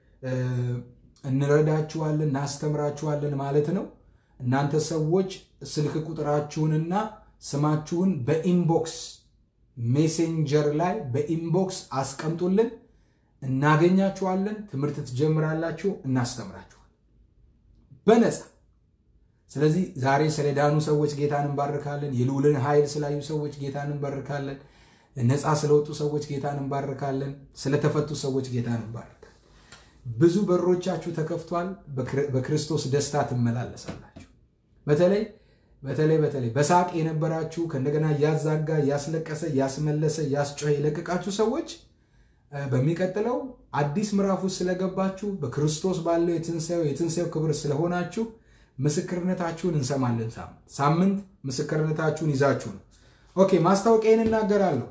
እንረዳችኋለን፣ እናስተምራችኋለን ማለት ነው። እናንተ ሰዎች ስልክ ቁጥራችሁንና ስማችሁን በኢንቦክስ ሜሴንጀር ላይ በኢንቦክስ አስቀምጡልን፣ እናገኛችኋለን። ትምህርት ትጀምራላችሁ፣ እናስተምራችኋል በነፃ። ስለዚህ ዛሬ ስለዳኑ ሰዎች ጌታን እንባርካለን። የልዑልን ኃይል ስላዩ ሰዎች ጌታን እንባርካለን። ነፃ ስለወጡ ሰዎች ጌታን እንባርካለን። ስለተፈቱ ሰዎች ጌታን እንባርካለን። ብዙ በሮቻችሁ ተከፍቷል። በክርስቶስ ደስታ ትመላለሳላችሁ። በተለይ በተለይ በተለይ በሳቅ የነበራችሁ ከእንደገና እያዛጋ እያስለቀሰ እያስመለሰ እያስጮኸ የለቀቃችሁ ሰዎች በሚቀጥለው አዲስ ምዕራፍ ውስጥ ስለገባችሁ በክርስቶስ ባለው የትንሣኤው የትንሣኤው ክብር ስለሆናችሁ ምስክርነታችሁን እንሰማለን። ሳምንት ሳምንት ምስክርነታችሁን ይዛችሁ ነው። ኦኬ ማስታወቂያን እናገራለሁ።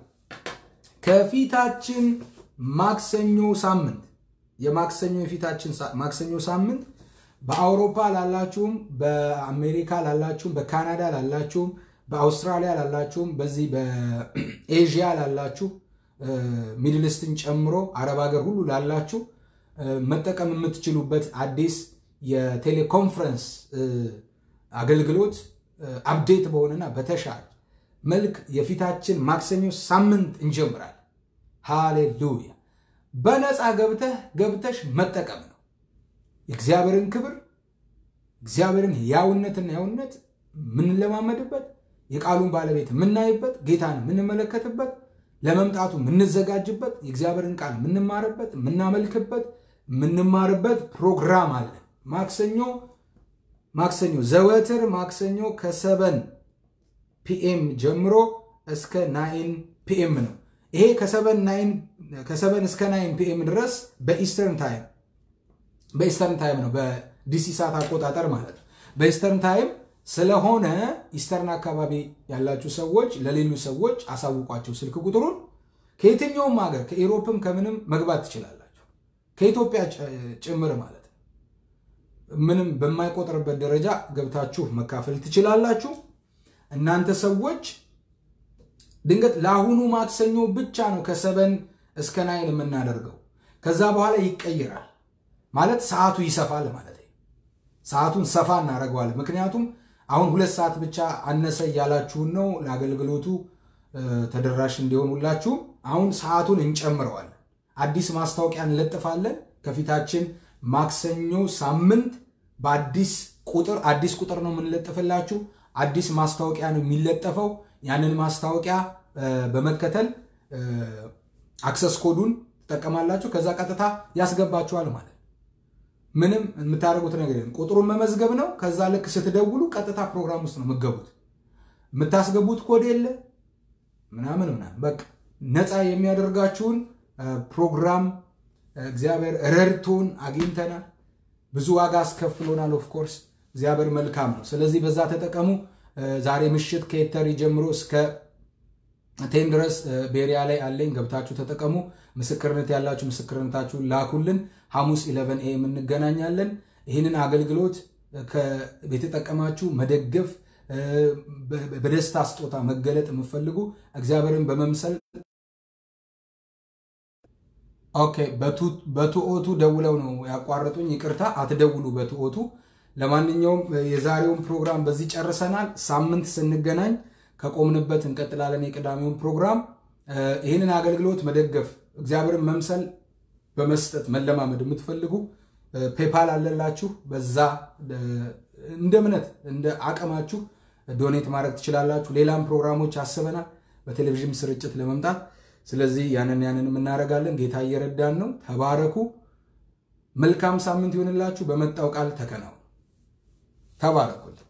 ከፊታችን ማክሰኞ ሳምንት የማክሰኞ የፊታችን ማክሰኞ ሳምንት በአውሮፓ ላላችሁም፣ በአሜሪካ ላላችሁም፣ በካናዳ ላላችሁም፣ በአውስትራሊያ ላላችሁም፣ በዚህ በኤዥያ ላላችሁ ሚድልስትን ጨምሮ አረብ ሀገር ሁሉ ላላችሁ መጠቀም የምትችሉበት አዲስ የቴሌኮንፈረንስ አገልግሎት አፕዴት በሆነና በተሻለ መልክ የፊታችን ማክሰኞ ሳምንት እንጀምራለን። ሃሌሉያ! በነፃ ገብተህ ገብተሽ መጠቀም ነው። የእግዚአብሔርን ክብር እግዚአብሔርን ያውነትና ያውነት የምንለማመድበት የቃሉን ባለቤት የምናይበት ጌታን የምንመለከትበት ለመምጣቱ የምንዘጋጅበት የእግዚአብሔርን ቃል የምንማርበት የምናመልክበት የምንማርበት ፕሮግራም አለን። ማክሰኞ ማክሰኞ ዘወትር ማክሰኞ ከሰበን ፒኤም ጀምሮ እስከ ናይን ፒኤም ነው። ይሄ ከሰበን እስከ ናይን ፒኤም ድረስ በኢስተርን ታይም በኢስተርን ታይም ነው፣ በዲሲ ሰዓት አቆጣጠር ማለት ነው። በኢስተርን ታይም ስለሆነ ኢስተርን አካባቢ ያላችሁ ሰዎች ለሌሉ ሰዎች አሳውቋቸው ስልክ ቁጥሩን። ከየትኛውም ሀገር ከኢሮፕም ከምንም መግባት ትችላላችሁ፣ ከኢትዮጵያ ጭምር ማለት ነው። ምንም በማይቆጥርበት ደረጃ ገብታችሁ መካፈል ትችላላችሁ። እናንተ ሰዎች ድንገት ለአሁኑ ማክሰኞ ብቻ ነው ከሰበን እስከ ናይን የምናደርገው። ከዛ በኋላ ይቀይራል ማለት ሰዓቱ ይሰፋል ማለት ነው። ሰዓቱን ሰፋ እናደርገዋለን። ምክንያቱም አሁን ሁለት ሰዓት ብቻ አነሰ እያላችሁን ነው ለአገልግሎቱ ተደራሽ እንዲሆኑላችሁ። አሁን ሰዓቱን እንጨምረዋለን። አዲስ ማስታወቂያ እንለጥፋለን። ከፊታችን ማክሰኞ ሳምንት በአዲስ ቁጥር አዲስ ቁጥር ነው የምንለጥፍላችሁ። አዲስ ማስታወቂያ ነው የሚለጠፈው። ያንን ማስታወቂያ በመከተል አክሰስ ኮዱን ትጠቀማላችሁ። ከዛ ቀጥታ ያስገባችኋል ማለት ምንም የምታደርጉት ነገር የለም። ቁጥሩን መመዝገብ ነው። ከዛ ልክ ስትደውሉ ቀጥታ ፕሮግራም ውስጥ ነው የምትገቡት። የምታስገቡት ኮድ የለ ምናምን ምናምን በቃ ነፃ የሚያደርጋችሁን ፕሮግራም እግዚአብሔር ረድቶን አግኝተናል። ብዙ ዋጋ አስከፍሎናል። ኦፍኮርስ እግዚአብሔር መልካም ነው። ስለዚህ በዛ ተጠቀሙ። ዛሬ ምሽት ከኤተሪ ጀምሮ እስከ ቴን ድረስ ቤሪያ ላይ አለኝ። ገብታችሁ ተጠቀሙ። ምስክርነት ያላችሁ ምስክርነታችሁን ላኩልን። ሐሙስ ኢለቨን ኤም እንገናኛለን። ይህንን አገልግሎት የተጠቀማችሁ መደገፍ፣ በደስታ ስጦታ መገለጥ የምፈልጉ እግዚአብሔርን በመምሰል ኦኬ። በቱኦቱ ደውለው ነው ያቋረጡኝ። ይቅርታ፣ አትደውሉ በቱኦቱ። ለማንኛውም የዛሬውን ፕሮግራም በዚህ ጨርሰናል። ሳምንት ስንገናኝ ከቆምንበት እንቀጥላለን። የቅዳሜውን ፕሮግራም ይህንን አገልግሎት መደገፍ እግዚአብሔርን መምሰል በመስጠት መለማመድ የምትፈልጉ ፔፓል አለላችሁ። በዛ እንደ እምነት እንደ አቅማችሁ ዶኔት ማድረግ ትችላላችሁ። ሌላም ፕሮግራሞች አስበናል በቴሌቪዥን ስርጭት ለመምጣት። ስለዚህ ያንን ያንን እናደርጋለን። ጌታ እየረዳን ነው። ተባረኩ። መልካም ሳምንት ይሆንላችሁ። በመጣው ቃል ተከናው። ተባረኩልኝ።